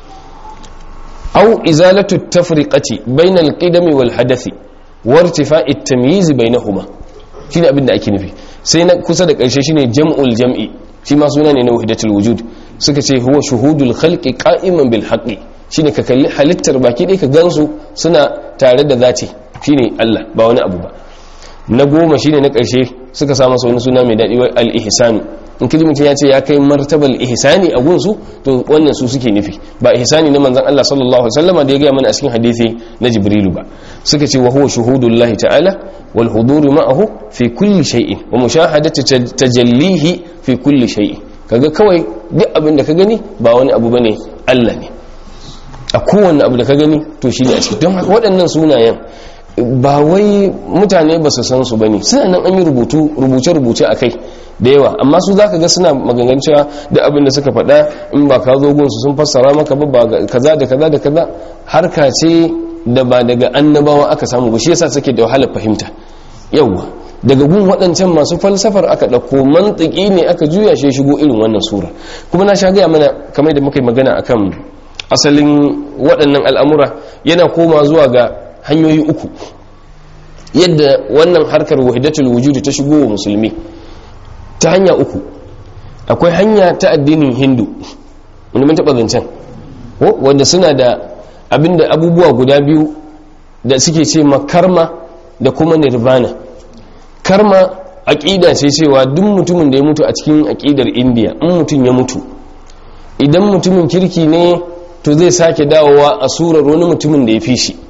[SPEAKER 1] aw izalatu tafriqati bainal qidami wal hadathi wa irtifa'i at-tamyiz bainahuma shine abin da ake nufi sai na kusa da karshe shine jam'ul jam'i shi ma suna ne na wahdatul wujud suka ce huwa shuhudul khalqi qa'iman bil haqqi shine ka kalli halittar baki ɗaya ka gansu suna tare da zati shine Allah ba wani abu ba na goma shine na ƙarshe suka samu masa wani suna mai daɗi wai al-ihsanu in kiji mutum ya ce ya kai martabal ihsani a gunsu to wannan su suke nufi ba ihsani na manzon Allah sallallahu alaihi wasallam da ya gaya mana a cikin hadisi na Jibrilu ba suka ce wa huwa shuhudullahi ta'ala wal hudur ma'ahu fi kulli shay'in wa mushahadatu tajallihi fi kulli shay'in kaga kawai duk abin da ka gani ba wani abu bane Allah ne a kowanne abu da ka gani to shine a ciki don haka waɗannan sunayen ba wai mutane ba su san su ba ne suna nan an yi rubuce-rubuce a kai da yawa amma su za ka ga suna magangan cewa da abin da suka faɗa in ba ka zo gunsu sun fassara maka ba ba kaza da kaza da kaza harka ce da ba daga annabawa aka samu ba shi yasa suke da wahalar fahimta yawa daga gun waɗancan masu falsafar aka ɗauko mantiki ne aka juya shi shigo irin wannan sura kuma na sha gaya mana kamar da muka yi magana akan asalin waɗannan al'amura yana koma zuwa ga hanyoyi uku yadda wannan harkar wahidatul wujudi ta shigo wa musulmi ta hanya uku akwai hanya ta addinin hindu wanda mun taɓa zancen wanda suna da abinda abubuwa guda biyu da suke ce karma da kuma nirvana karma aƙida ce cewa duk mutumin da ya mutu a cikin aƙidar indiya in mutum ya mutu idan mutumin kirki ne to zai sake dawowa a surar wani mutumin da ya fi shi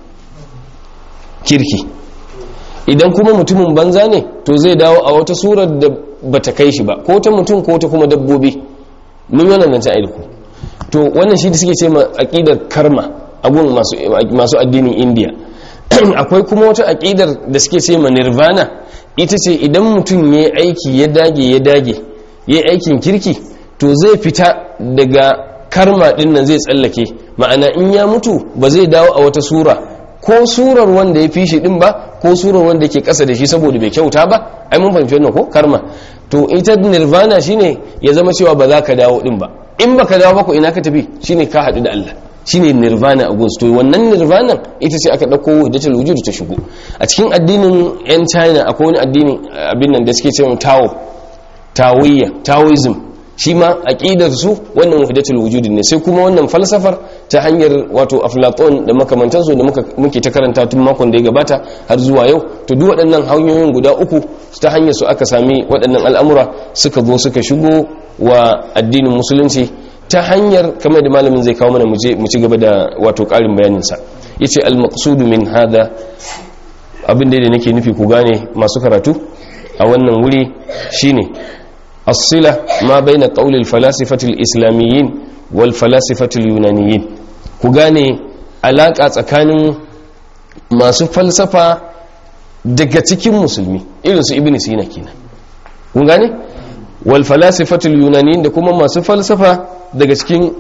[SPEAKER 1] kirki idan kuma mutumin banza ne to zai dawo a wata surar da bata kai shi ba ko ta mutum ko ta kuma dabbobi mun yi wannan zancen aiki to wannan shi da suke ce ma aƙidar karma agun masu addinin indiya akwai kuma wata aƙidar da suke ce ma nirvana ita ce idan mutum ya aiki ya dage ya dage ya aikin kirki to zai fita daga karma din nan zai tsallake ma'ana in ya mutu ba zai dawo a wata sura ko surar wanda ya fi shi din ba ko surar wanda ke kasa da shi saboda bai kyauta ba ai mun fahimci wannan ko karma to ita nirvana shine ya zama cewa ba za ka dawo din ba in baka dawo ba ko ina ka tafi shine ka haɗu da Allah shine nirvana a gunsu to wannan nirvana ita ce aka dauko wahdatul wujud ta shigo a cikin addinin yan China akwai wani addini abin nan da suke cewa Tao Taoiyya Taoism shi ma aqidar su wannan wahdatul wujud ne sai kuma wannan falsafar ta hanyar wato Aflatun da makamantan su da muka muke ta karanta tun makon da ya gabata har zuwa yau to duk waɗannan hanyoyin guda uku ta hanyar su aka sami waɗannan al'amura suka zo suka shigo wa addinin musulunci ta hanyar kamar da malamin zai kawo mana mu ci gaba da wato ƙarin bayaninsa ya ce al-maqsudu min hada abin da nake nufi ku gane masu karatu a wannan wuri shine as-sila ma baina qawli al-falasifati al-islamiyyin wal falasifati al-yunaniyyin ku gane alaka tsakanin masu falsafa daga cikin musulmi irin su ibn sina kenan kun gane wal falasifatul yunaniyin da kuma masu falsafa daga cikin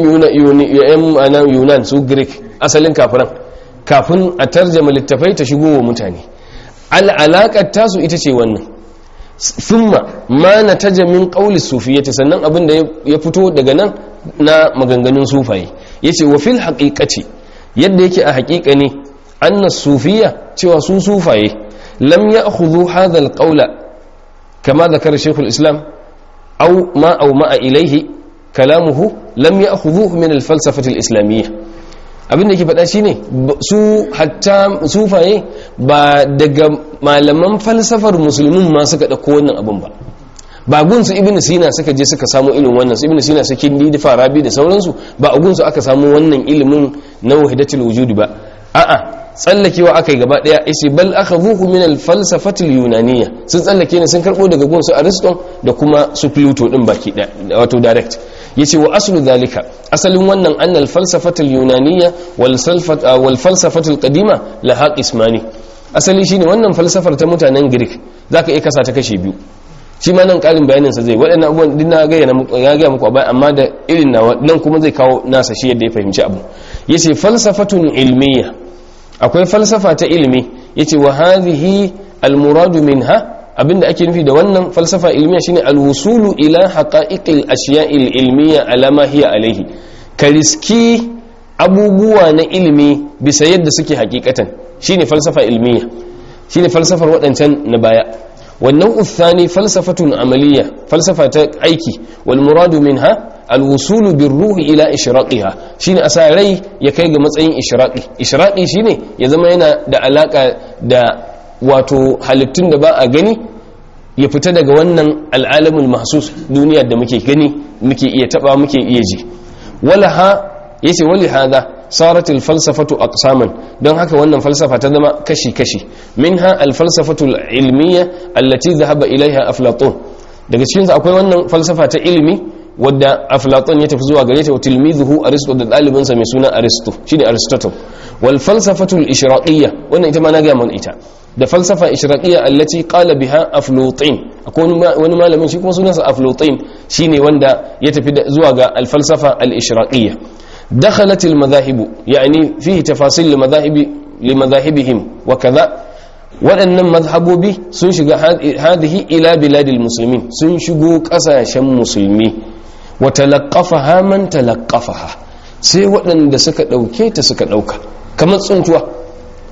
[SPEAKER 1] yan yunan su greek asalin kafiran kafin a tarjama littafai ta shigo wa mutane al'alaƙar tasu ita ce wannan thumma ma na taja min ƙauli sufiyyati sannan abin da ya fito daga nan na maganganun sufaye ya ce wa fil haƙiƙaci yadda yake a haƙiƙa ne anna sufiya cewa su sufaye lam ya hudu hadha ƙaula كما ذكر شيخ الإسلام أو ما أو ما إليه كلامه لم يأخذوه من الفلسفة الإسلامية abin da ke faɗa shi ne su hatta sufaye ba daga malaman falsafar musulmin ma suka ɗauko wannan abin ba ba gunsu ibn sina suka je suka samu ilimin wannan su ibn sina su kindi da farabi da sauransu ba a gunsu aka samu wannan ilimin na wahidatul wujudi ba a'a tsallakewa aka yi gaba daya yace bal akhadhuhu min al falsafati al yunaniyya sun tsallake ne sun karbo daga gun su Aristo da kuma su Pluto din baki da wato direct yace wa aslu dhalika asalin wannan anna al falsafati al yunaniyya wal salfat wal falsafati al qadima laha qismani asali shine wannan falsafar ta mutanen Greek zaka iya kasa ta kashe biyu shi ma nan karin bayanin sa zai waɗannan abubuwan din na ga ya ga muku a amma da irin nawa nan kuma zai kawo nasa shi yadda ya fahimci abu yace falsafatun ilmiyya akwai falsafa ta ilimi yace wa hadhihi almuradu minha abinda ake nufi da wannan falsafa ilmiya shine alwusulu ila haqa'iqil ashiya'il ilmiya ala ma hiya alayhi ka riski abubuwa na ilimi bisa yadda suke hakikatan shine falsafa ilmiya shine falsafar waɗancan na baya wannan uthani falsafatun amaliya falsafa ta aiki wal muradu minha alwusulu bin ruhi ila ishraqiha shine asa rai ya kai ga matsayin ishraqi ishraqi shine ya zama yana da alaka da wato halittun da ba a gani ya fita daga wannan al'alamul mahsus duniyar da muke gani muke iya taba muke iya ji walaha yace wali hada sarat al-falsafatu aqsaman don haka wannan falsafa ta zama kashi kashi minha al-falsafatu al-ilmiyya allati dhahaba ilaiha aflatun daga cikin akwai wannan falsafa ta ilimi wadda aflaton ya tafi zuwa gare ta wa tilmizuhu aristo da ɗalibinsa mai suna aristo shine aristotle wal falsafatul ishraqiyya wannan ita ma na ga mun ita da falsafa ishraqiyya allati qala biha aflutin akwai wani malamin shi kuma sunansa aflutin shine wanda ya tafi zuwa ga al falsafa al ishraqiyya dakhalat al madahib yani fihi tafasil li madahibi li madahibihim wa kaza waɗannan mazhabobi sun shiga hadihi ila biladil muslimin sun shigo ƙasashen musulmi wa talaqqafaha man talaqqafaha sai waɗanda suka ɗauke ta suka ɗauka kamar tsuntuwa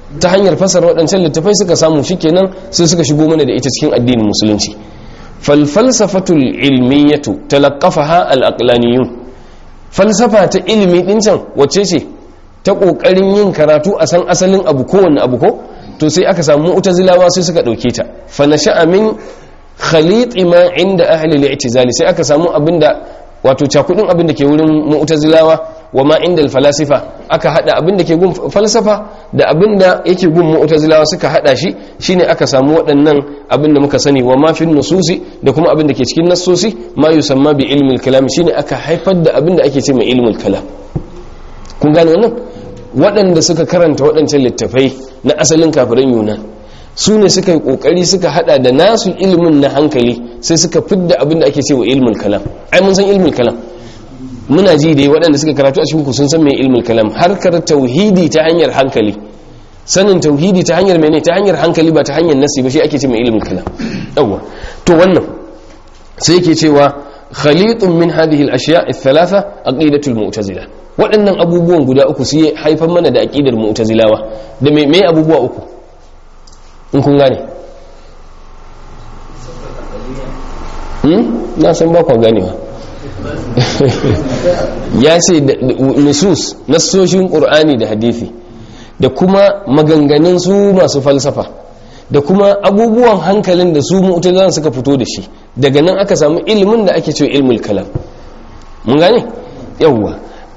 [SPEAKER 1] ta hanyar fasara waɗancan littafai suka samu shikenan sai suka shigo mana da ita cikin addinin musulunci fal falsafatul ilmiyatu talaqqafaha al aqlaniyun falsafa ta ilimi din can wacce ce ta kokarin yin karatu a san asalin abu kowanne abu ko to sai aka samu mu'tazilawa sai suka dauke ta fa nasha'a min khalit ma inda ahli al-i'tizali sai aka samu abinda wato cakudin abinda ke wurin mu'tazilawa wa ma inda al-falasifa aka hada abinda ke gun falsafa da abinda yake gun mu'tazilawa suka hada shi shine aka samu waɗannan abinda muka sani wa ma fi nususi da kuma abinda ke cikin nassosi ma yusamma bi ilmi al-kalam shine aka haifar da abinda ake ce mai ilmi al-kalam kun gane wannan waɗanda suka karanta waɗancan littafai na asalin kafiran yunan su ne suka yi ƙoƙari suka hada da nasu ilimin na hankali sai suka fidda abin da ake cewa ilmul kalam ai mun san ilmul kalam muna ji dai waɗanda suka karatu a cikin ku sun san me ilmul kalam harkar tauhidi ta hanyar hankali sanin tauhidi ta hanyar mene ta hanyar hankali ba ta hanyar nasi ba shi ake cewa ilmul kalam yawa to wannan sai yake cewa khalitun min hadhihi al-ashya' ath-thalatha aqidatul mu'tazila waɗannan abubuwan guda uku su haifar mana da aƙidar mu'tazilawa da me me abubuwa uku in kun gane hmm na san ba ku ganewa ya ce nusus nassoshin qur'ani da hadisi da kuma maganganun su masu falsafa da kuma abubuwan hankalin da su mu'tazilan suka fito da shi daga nan aka samu ilimin da ake cewa ilmul kalam mun gane yawwa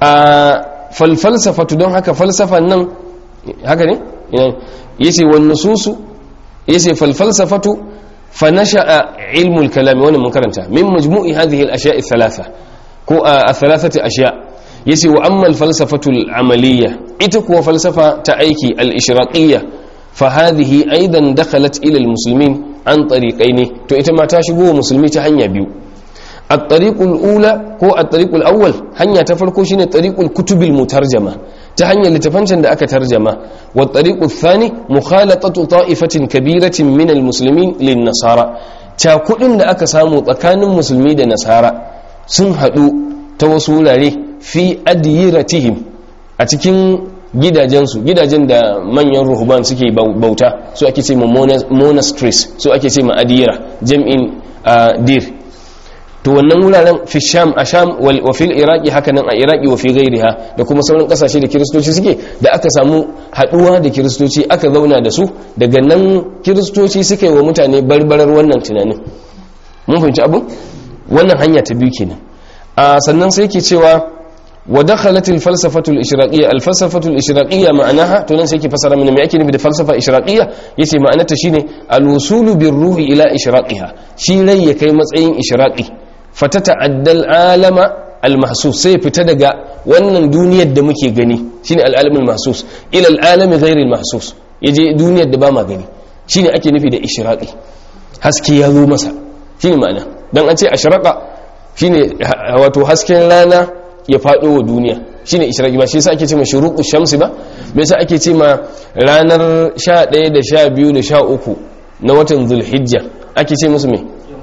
[SPEAKER 1] a falfalsafatu don haka falsafan nan haka ne yace wan nususu yace falfalsafatu fa nasha'a ilmul kalam wannan mun karanta min majmu'i hadhihi al-ashya' ath-thalatha ko ath-thalathati ashya' yace wa amma al-falsafatu al-amaliyya ita kuwa falsafa ta aiki al-ishraqiyya fa hadhihi aidan dakhalat ila al-muslimin an tariqaini to ita ma ta shigo wa musulmi ta hanya biyu الطريق الأولى هو الطريق الأول هنيا تفرقوا شين طريق الكتب المترجمة تهنيا لتفنشن دا أكا ترجمة والطريق الثاني مخالطة طائفة كبيرة من المسلمين للنصارى تاكلن دا أكا سامو تكان مسلمي دا نصارى سنهدو توصول عليه في أديرتهم أتكين gidajensu gidajen da manyan ruhuban suke bauta su ake ce ma monasteries su ake ce ma adira jam'in dir to wannan wuraren fi sham a sham wa fil iraki hakanan a iraki wa fi gairiha da kuma sauran kasashe da kiristoci suke da aka samu haduwa da kiristoci aka zauna da su daga nan kiristoci suka yi wa mutane barbarar wannan tunanin mun fahimci abin wannan hanya ta biyu kenan a sannan sai ke cewa wa dakhalat al falsafatu al ishraqiyya al falsafatu al ishraqiyya ma'anaha to nan sai ke fasara mana me ake nufi da falsafa ishraqiyya yace ma'anarta shine al wusulu bir ruhi ila ishraqiha shi rai ya kai matsayin ishraqi fatata'addal alama almahsus sai fita daga wannan duniyar da muke gani shine al'alamul mahsus ila al'alami ghairil mahsus yaje duniyar da ba ma gani shine ake nufi da ishraqi haske ya zo masa shine ma'ana dan an ce ashraqa shine wato hasken rana ya fado wa duniya shine ishraqi ba shi yasa ake ce ma shuruqu shamsi ba me yasa ake ce ma ranar 11 da 12 da 13 na watan zulhijja ake ce musu me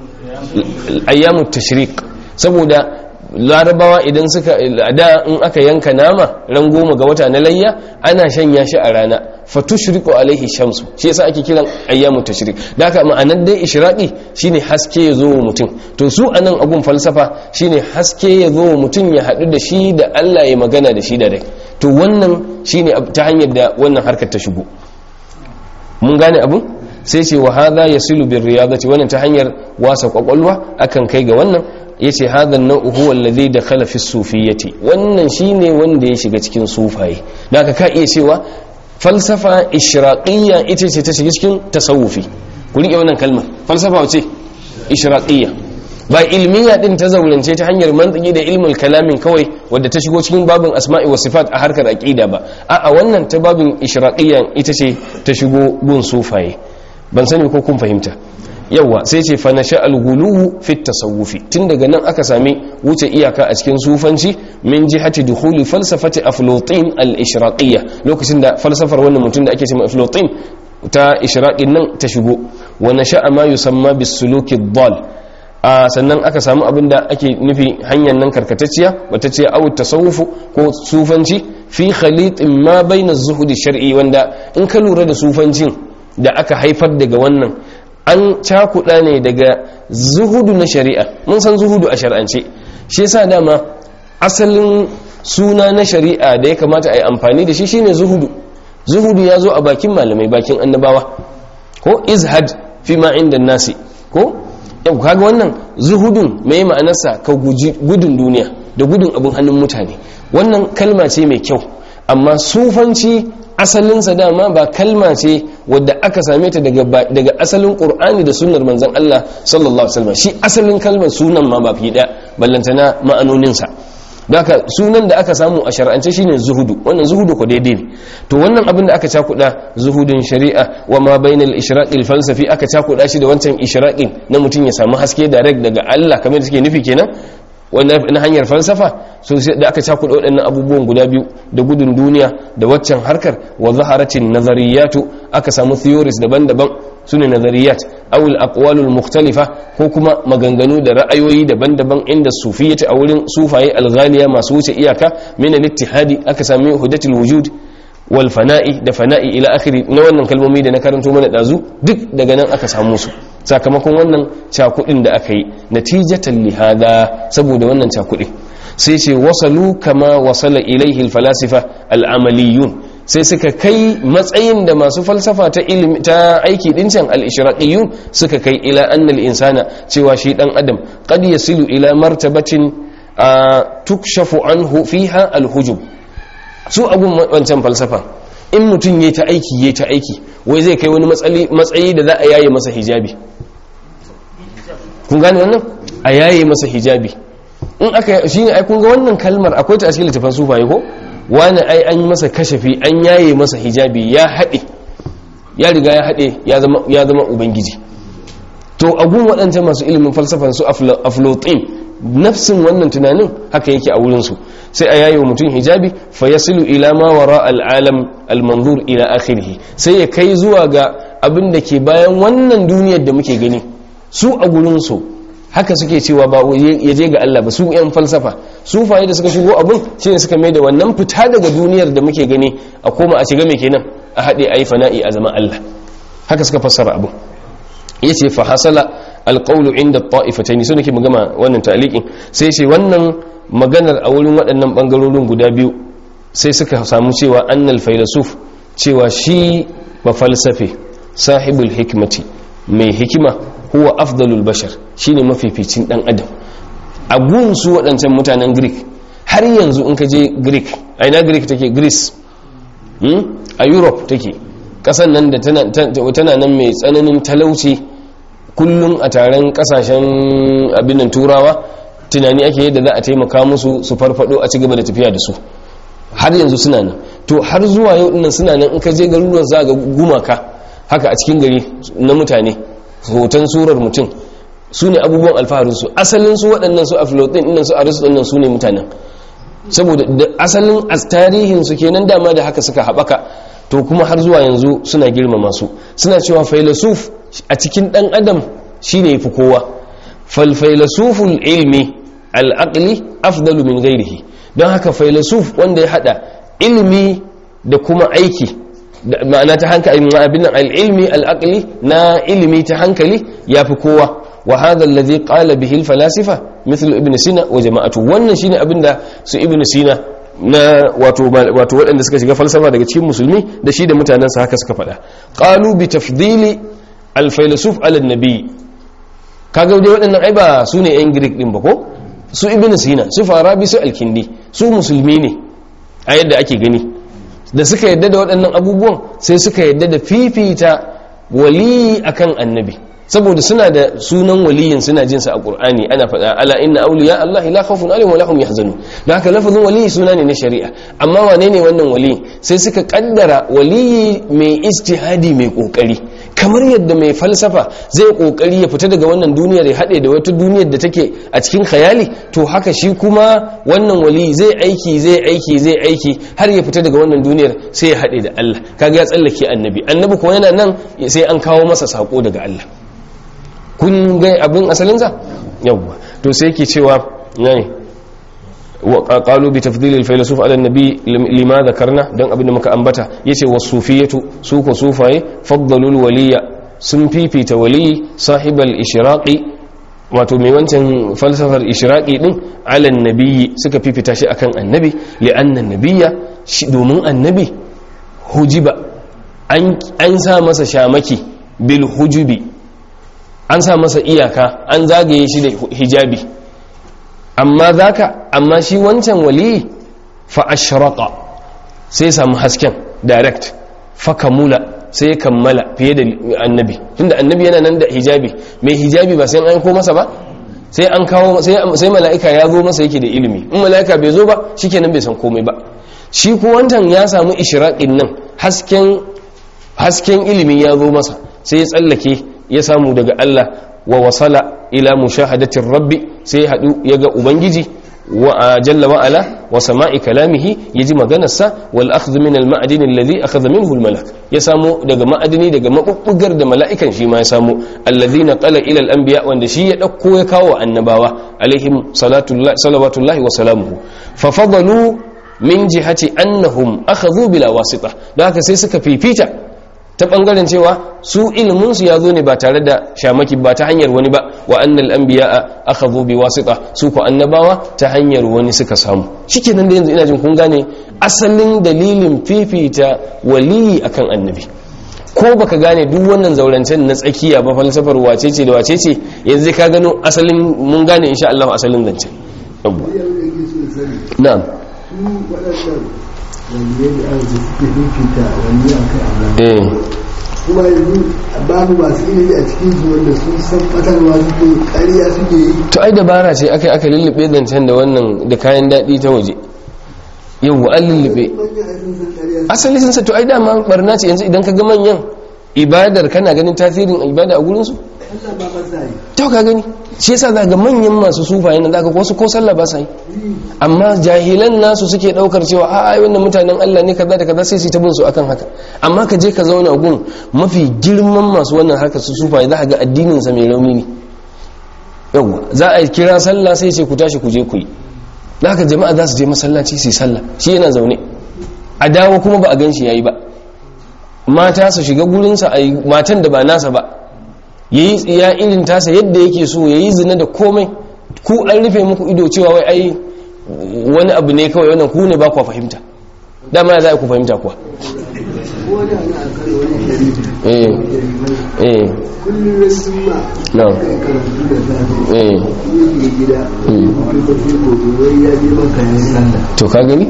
[SPEAKER 1] ayyamu tashrik saboda larabawa idan suka da in aka yanka nama ran goma ga wata na layya ana shanya shi a rana fatushriqu alaihi shamsu shi yasa ake kiran ayyamu tashrik da haka ma'anar dai ishraqi shine haske ya zo wa mutum to su anan agun falsafa shine haske ya zo wa mutum ya hadu da shi da Allah ya magana da shi da dai to wannan shine ta hanyar da wannan harkar ta shigo mun gane abun sai ce wa hadha yasilu bir riyadati wannan ta hanyar wasa kwakwalwa akan kai ga wannan yace hadha an-naw'u huwa alladhi dakhala fi sufiyyati wannan shine wanda ya shiga cikin sufaye da ka iya cewa falsafa ishraqiyya ita ce ta shiga cikin tasawufi ku rike wannan kalmar falsafa wace ishraqiyya ba ilmiya din ta zaurance ta hanyar mantiki da ilmul kalamin kawai wadda ta shigo cikin babin asma'i wa sifat a harkar aqida ba a'a wannan ta babin ishraqiyya ita ce ta shigo gun sufaye ban sani ko kun fahimta yawa sai ce fa nasha al-ghuluwu fi tasawufi tun daga nan aka sami wuce iyaka a cikin sufanci min jihati dukhuli falsafati aflutin al-ishraqiyya lokacin da falsafar wannan mutum da ake cewa aflutin ta ishraqin nan ta shigo wa nasha ma yusamma bis-suluki ad-dal a sannan aka samu abin da ake nufi hanyar nan karkatacciya wata ce awu tasawufu ko sufanci fi khalitin ma baina zuhudi shar'i wanda in ka lura da sufancin da aka haifar daga wannan an cakuɗa ne daga zuhudu na shari'a mun san zuhudu a shar'ance shi yasa dama asalin suna na shari'a da ya kamata a yi amfani da shi shine zuhudu zuhudu ya zo a bakin malamai bakin annabawa ko izhad fi ma inda nasi ko yau kaga wannan zuhudun mai ma'anarsa ka guji gudun duniya da gudun abin hannun mutane wannan kalma ce mai kyau amma sufanci asalinsa dama ba kalma ce wadda aka same ta daga asalin qur'ani da sunnar manzon Allah sallallahu alaihi wasallam shi asalin kalmar sunan ma ba fi da ballantana ma'anoninsa haka sunan da aka samu a shar'ance shine zuhudu wannan zuhudu ko daidai ne to wannan abin da aka cakuda zuhudun shari'a wa ma bainal ishraqil falsafi aka cakuda shi da wancan ishraqin na mutum ya samu haske direct daga Allah kamar da suke nufi kenan wannan na hanyar falsafa so da aka cakuda waɗannan abubuwan guda biyu da gudun duniya da waccan harkar wa zaharatin nazariyatu aka samu theories daban-daban sune nazariyat aw al aqwalul mukhtalifa ko kuma maganganu da ra'ayoyi daban-daban inda sufiyyati a wurin sufaye alghaliya masu wuce iyaka min al ittihadi aka sami hudatul wujud wal fana'i da fana'i ila akhiri na wannan kalmomi da na karanto mana dazu duk daga nan aka samu su sakamakon wannan cakudin da aka yi natijatan lihada saboda wannan cakudin sai ce wasalu kama wasala ilaihi alfalasifa al'amaliyun sai suka kai matsayin da masu falsafa ta ilimi ta aiki dincan al-ishraqiyun suka kai ila annal insana cewa shi dan adam qad yasilu ila martabatin tukshafu anhu fiha al-hujub su abun wancan falsafa in mutum yayi ta aiki yayi ta aiki wai zai kai wani matsayi da za a yaye masa hijabi kun gane wannan a yaye masa hijabi in aka shi ne ai kun ga wannan kalmar akwai ta a cikin littafin sufaye ko wani ai an yi masa kashafi an yaye masa hijabi ya haɗe ya riga ya haɗe ya zama ubangiji to agun waɗancan masu ilimin falsafan su aflotin nafsin wannan tunanin haka yake a wurinsu sai a yayi wa mutum hijabi fa yasilu ila ma wara al'alam al-manzur ila akhirih sai ya kai zuwa ga abin da ke bayan wannan duniyar da muke gani su a gurinsu haka suke cewa ba ya je ga Allah ba su yan falsafa sufaye da suka shigo abun shine suka mai da wannan fita daga duniyar da muke gani a koma a shiga mai kenan a haɗe a yi fana'i a zama Allah haka suka fassara abun ya ce fa hasala alƙaulu inda ta'ifataini su nake magana wannan ta'liqin sai ce wannan maganar a wurin waɗannan ɓangarorin guda biyu sai suka samu cewa annal failasuf cewa shi ba falsafe sahibul hikmati mai hikima huwa afdalul bashar shine mafificin dan adam a gun su waɗancan mutanen greek har yanzu in ka je greek a ina greek take greece a europe take ƙasan nan da tana nan mai tsananin talauci kullum a taron ƙasashen abinan turawa tunani ake yadda za a taimaka musu su farfado a ci gaba da tafiya da su har yanzu suna nan to har zuwa yau dinnan suna nan in ka je garuruwan za ga gumaka haka a cikin gari na mutane hoton surar mutum su ne abubuwan alfaharinsu asalin su waɗannan su aflotin ɗinnan su arisu ɗinnan su ne mutanen saboda da asalin tarihinsu kenan dama da haka suka haɓaka to kuma har zuwa yanzu suna girmama su suna cewa failasuf a cikin ɗan adam shine yafi kowa falfailasuful ilmi al'aqli afdalu min gairihi don haka failasuf wanda ya hada ilimi da kuma aiki ma'ana ta hankali abin nan al'ilmi al'aqli na ilimi ta hankali ya fi kowa wa hadha alladhi qala bihi al-falasifa mithlu ibn sina wa jama'atu wannan shine abin da su ibn sina na wato wato waɗanda suka shiga falsafa daga cikin musulmi da shi da mutanensa haka suka faɗa qalu bi tafdili al-filosof ala nabi kaga dai waɗannan ai ba su ne yan greek din ba ko su ibn sina su farabi su al-kindi su musulmi ne a yadda ake gani da suka yadda da waɗannan abubuwan sai suka yadda da fifita waliyi akan annabi saboda suna da sunan waliyin suna jin sa a qur'ani ana faɗa ala inna awliya allah la khawfun alaihim wa lahum yahzanun da haka lafazin waliyi suna ne na shari'a amma wane ne wannan waliyi sai suka kaddara waliyi mai ijtihadi mai kokari kamar yadda mai falsafa zai kokari ya fita daga wannan duniyar ya haɗe da wata duniyar da take a cikin khayali to haka shi kuma wannan wali zai aiki zai aiki zai aiki har ya fita daga wannan duniyar sai ya haɗe da Allah kaga ya tsallake annabi annabi kuma yana nan sai an kawo masa sako daga Allah kun ga abin asalinsa yawwa to sai yake cewa ne وقالوا بتفضيل الفيلسوف على النبي لما ذكرنا دان abin da muka ambata yace wasufiyatu su ko sufaye faddalul waliya sun fifita wali sahibal ishraqi wato mai wancan falsafar ishraqi din ala nabiyyi suka fifita shi akan annabi li'anna nabiyya shi domin annabi hujiba an an sa masa shamaki bil hujubi an sa masa iyaka an zagaye shi da hijabi amma zaka amma shi wancan wali fa ashraqa sai samu hasken direct fa kamula sai kammala fiye da annabi tunda annabi yana nan da hijabi mai hijabi ba sai an ko masa ba sai an kawo sai mala'ika ya zo masa yake da ilimi in mala'ika bai zo ba shikenan bai san komai ba shi ko wancan ya samu ishraqin nan hasken hasken ilimi ya zo masa sai ya tsallake ya samu daga Allah wa wasala ila mushahadatin rabbi sai hadu ya ga ubangiji wa jalla wa ala wa sama'i kalamihi yaji maganarsa wal akhdh min al ma'din alladhi akhadha minhu al malak ya samu daga ma'adini daga mabubbugar da mala'ikan shi ma ya samu alladhina qala ila al anbiya wanda shi ya dauko ya kawo annabawa alaihim salatullahi salawatullahi wa salamuhu fa fadalu min jihati annahum akhadhu bila wasita da haka sai suka fifita ta bangaren cewa su iliminsu ya zo ne ba tare da shamaki ba ta hanyar wani ba wa annal anbiya akhadhu bi wasita su ko annabawa ta hanyar wani suka samu shikenan da yanzu ina jin kun gane asalin dalilin fifita waliyi akan annabi ko baka gane duk wannan zaurancen na tsakiya ba falsafar wacece da wacece yanzu ka gano asalin mun gane insha Allah asalin zancen na'am
[SPEAKER 3] waliyai da aka suke fifita wani a kai Allah kuma yanzu babu masu ilimi a cikin su wanda sun san fatarwa suke ƙarya suke yi
[SPEAKER 1] to ai dabara ce aka aka lullube zancen da wannan da kayan daɗi ta waje yau an lullube asali sun sa to ai dama barna ce yanzu idan ka ga manyan ibadar kana ganin tasirin ibada a gurinsu
[SPEAKER 3] Allah ba ba sa yi
[SPEAKER 1] ta ka gani shi yasa za ga manyan masu sufaye nan zaka wasu ko sallah ba sa yi amma jahilan nasu suke daukar cewa a ai wannan mutanen Allah ne kaza da kaza sai su ta bin su akan haka amma ka je ka zauna gun mafi girman masu wannan harkar su sufaye za ka ga addinin sa mai rauni ne yawa za a kira sallah sai ce ku tashi ku je ku yi da haka jama'a za su je masallaci su yi sallah shi yana zaune a dawo kuma ba a gan shi yayi ba mata su shiga gurinsa a yi matan da ba nasa ba ya yi tsiya irin tasa yadda yake so ya yi zina da komai ku an rufe muku ido cewa wai ai wani abu ne kawai wannan ku ne ba kuwa fahimta dama ya za a ku fahimta kuwa
[SPEAKER 3] ko da na akari wani sharifi
[SPEAKER 1] eh eh
[SPEAKER 3] kullum ya sun ma
[SPEAKER 1] na
[SPEAKER 3] kai karatu da safe
[SPEAKER 1] eh
[SPEAKER 3] yake gida wani ba sai gobe wai ya je maka ya sallah
[SPEAKER 1] to ka gani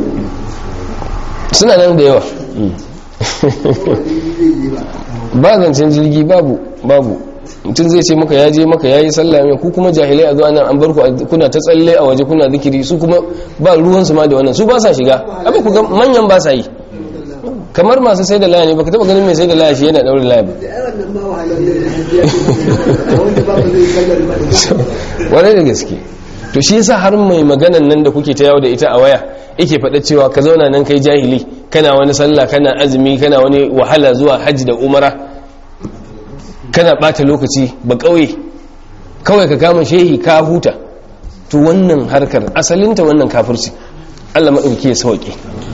[SPEAKER 1] suna nan da yawa Mm.
[SPEAKER 3] wani zai je ba
[SPEAKER 1] ba zancen jirgi babu babu mutum zai ce maka ya je maka ya yi sallah mai ku kuma jahilai a zuwa nan an bar ku a- kuna ta tsalle a waje kuna zikiri su kuma ba ruwansu ma da wannan su ba sa shiga abin ku ga manyan ba sa yi kamar masu sai da laya ne baka taba ganin mai sai da laya shi yana daure laya ba
[SPEAKER 3] da yawan nan ma wahalar da ya je maka wanda ba zai sallar ba
[SPEAKER 1] wani da gaske to shi yasa har mai maganan nan da kuke ta yawo da ita a waya yake faɗa cewa ka zauna nan kai jahili kana wani sallah kana azumi kana wani wahala zuwa hajji da umara kana ɓata lokaci ba ƙauye kawai ka kama shehi ka huta to wannan harkar asalinta wannan kafirci Allah maɗauki ya sauƙi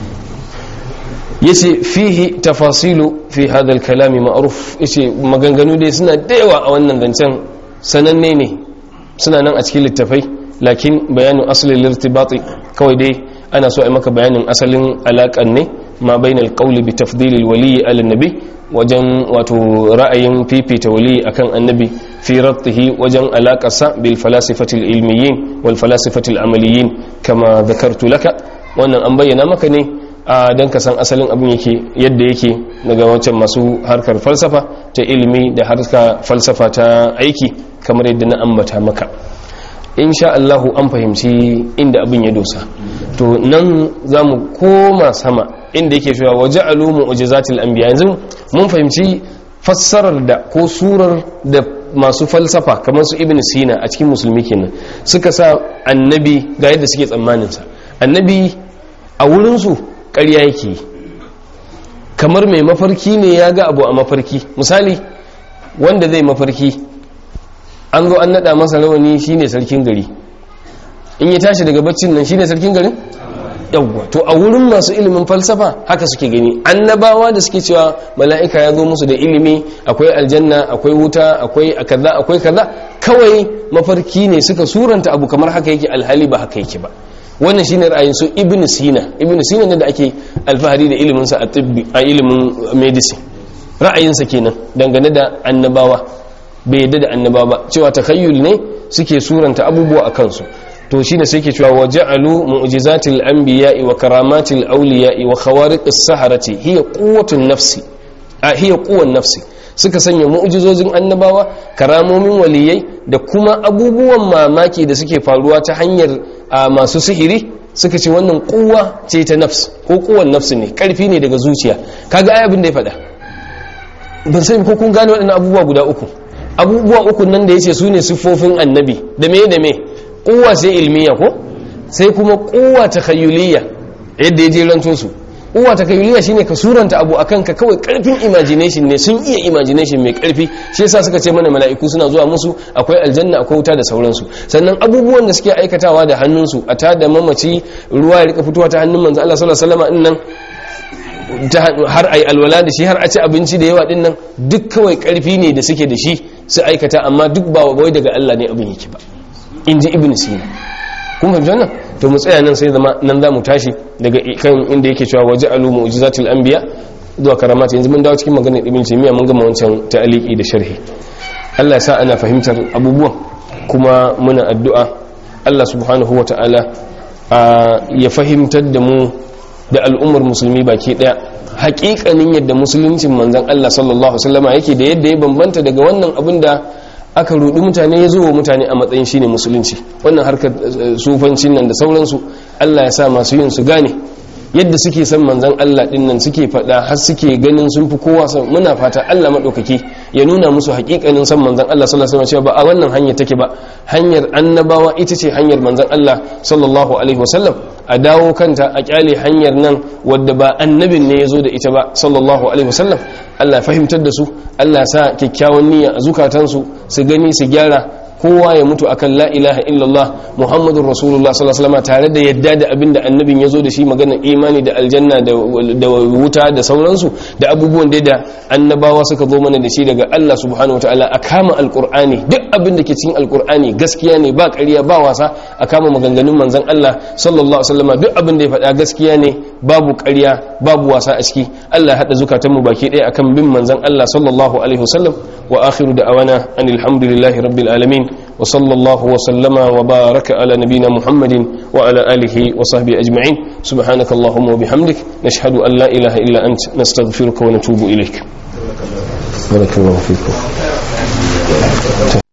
[SPEAKER 1] yace fihi tafasilu fi hadha al-kalam ma'ruf yace maganganu dai suna da yawa a wannan zancen sananne ne suna nan a cikin littafai lakin bayanin asalin lirtibati kawai dai ana so a yi maka bayanin asalin alaƙan ne ma bainal qawli bi tafdilil wali ala nabi wajen wato ra'ayin fifita wali akan annabi fi rabtihi wajen alaƙarsa bil falasifatil ilmiyin wal falasifatil amaliyin kama dhakartu laka wannan an bayyana maka ne a don ka san asalin abin yake yadda yake daga wancan masu harkar falsafa ta ilimi da harka falsafa ta aiki kamar yadda na ambata maka insha Allahu an fahimci inda abin ya dosa to nan za mu koma sama inda yake cewa waje alumu ujizatil anbiya yanzu mun fahimci fassarar da ko surar da masu falsafa kamar su ibn sina a cikin musulmi kenan suka sa annabi ga yadda suke tsammaninsa annabi a wurinsu ƙarya yake yi kamar mai mafarki ne ya ga abu a mafarki misali wanda zai mafarki an zo an nada masa rawani shine sarkin gari in ya tashi daga baccin nan shine sarkin garin yawwa to a wurin masu ilimin falsafa haka suke gani annabawa da suke cewa mala'ika ya zo musu da ilimi akwai aljanna akwai wuta akwai kaza akwai kaza kawai mafarki ne suka suranta abu kamar haka yake alhali ba haka yake ba wannan shine ra'ayin su ibn sina ibn sina ne da ake alfahari da ilimin sa a tibbi a ilimin medicine ra'ayinsa kenan dangane da annabawa bai yadda da annabawa ba cewa takayyul ne suke suranta abubuwa a kansu to shine sai ke cewa waja'alu mu'jizatil anbiya'i wa karamatil awliya'i wa khawariqis saharati hiya quwwatun nafsi a hiya quwwan nafsi suka sanya mu'jizozin annabawa karamomin waliyai da kuma abubuwan mamaki da suke faruwa ta hanyar masu sihiri suka ce wannan kuwa ce ta nafs ko kuwan nafsi ne karfi ne daga zuciya kaga ai abin da ya faɗa ban sai ko kun gane waɗannan abubuwa guda uku abubuwa uku nan da yace su ne siffofin annabi da me da me kuwa sai ilmiya ko sai kuma kuwa takhayyuliyya yadda ya je ranto su kuwa takhayyuliyya shine ka suranta abu akan ka kawai karfin imagination ne sun iya imagination mai karfi shi yasa suka ce mana mala'iku suna zuwa musu akwai aljanna akwai wuta da sauransu sannan abubuwan da suke aikatawa da hannunsu a ta da mamaci ruwa ya rika fitowa ta hannun manzo Allah sallallahu alaihi wasallam nan har ai alwala da shi har a ci abinci da yawa din nan duk kawai karfi ne da suke da shi su aikata amma duk ba wai daga Allah ne abin yake ba in ji ibn sina kun fahimci wannan to mu tsaya nan sai zama nan za mu tashi daga kan inda yake cewa waje alu mu'jizatul anbiya zuwa karamat yanzu mun dawo cikin maganar ibn taymiya mun gama wancan ta'aliki da sharhi Allah ya sa ana fahimtar abubuwan kuma muna addu'a Allah subhanahu wata'ala ya fahimtar da mu da al'ummar musulmi baki daya hakikanin yadda musuluncin manzon Allah sallallahu alaihi wasallam yake da yadda ya bambanta daga wannan abin da aka rudi mutane ya zo wa mutane a matsayin shine musulunci wannan harkar sufancin nan da sauransu Allah ya sa masu yin su gane yadda suke san manzon Allah din nan suke faɗa har suke ganin sun fi kowa san muna fata Allah madaukaki ya nuna musu hakikanin san manzon Allah sallallahu alaihi wasallam ba a wannan hanya take ba hanyar annabawa ita ce hanyar manzon Allah sallallahu alaihi wasallam a dawo kanta a kyale hanyar nan wadda ba annabin ne ya zo da ita ba sallallahu alaihi wasallam Allah fahimtar da su Allah sa kyakkyawan niyya a zukatansu su gani su gyara kowa ya mutu akan la ilaha illallah muhammadun rasulullah sallallahu alaihi wasallam tare da yadda da abin da annabin ya zo da shi maganar imani da aljanna da wuta da sauransu da abubuwan da annabawa suka zo mana da shi daga Allah subhanahu wataala a kama alqur'ani duk abin da ke cikin alqur'ani gaskiya ne ba ƙarya ba wasa a kama maganganun manzon Allah sallallahu alaihi wasallam duk abin da ya faɗa gaskiya ne babu ƙarya babu wasa a ciki Allah ya hada zukatanmu baki ɗaya akan bin manzon Allah sallallahu alaihi wasallam wa akhiru da'awana anil hamdulillahi rabbil alamin وصلى الله وسلم وبارك على نبينا محمد وعلى آله وصحبه أجمعين سبحانك اللهم وبحمدك نشهد أن لا إله إلا أنت نستغفرك ونتوب إليك بارك الله فيكم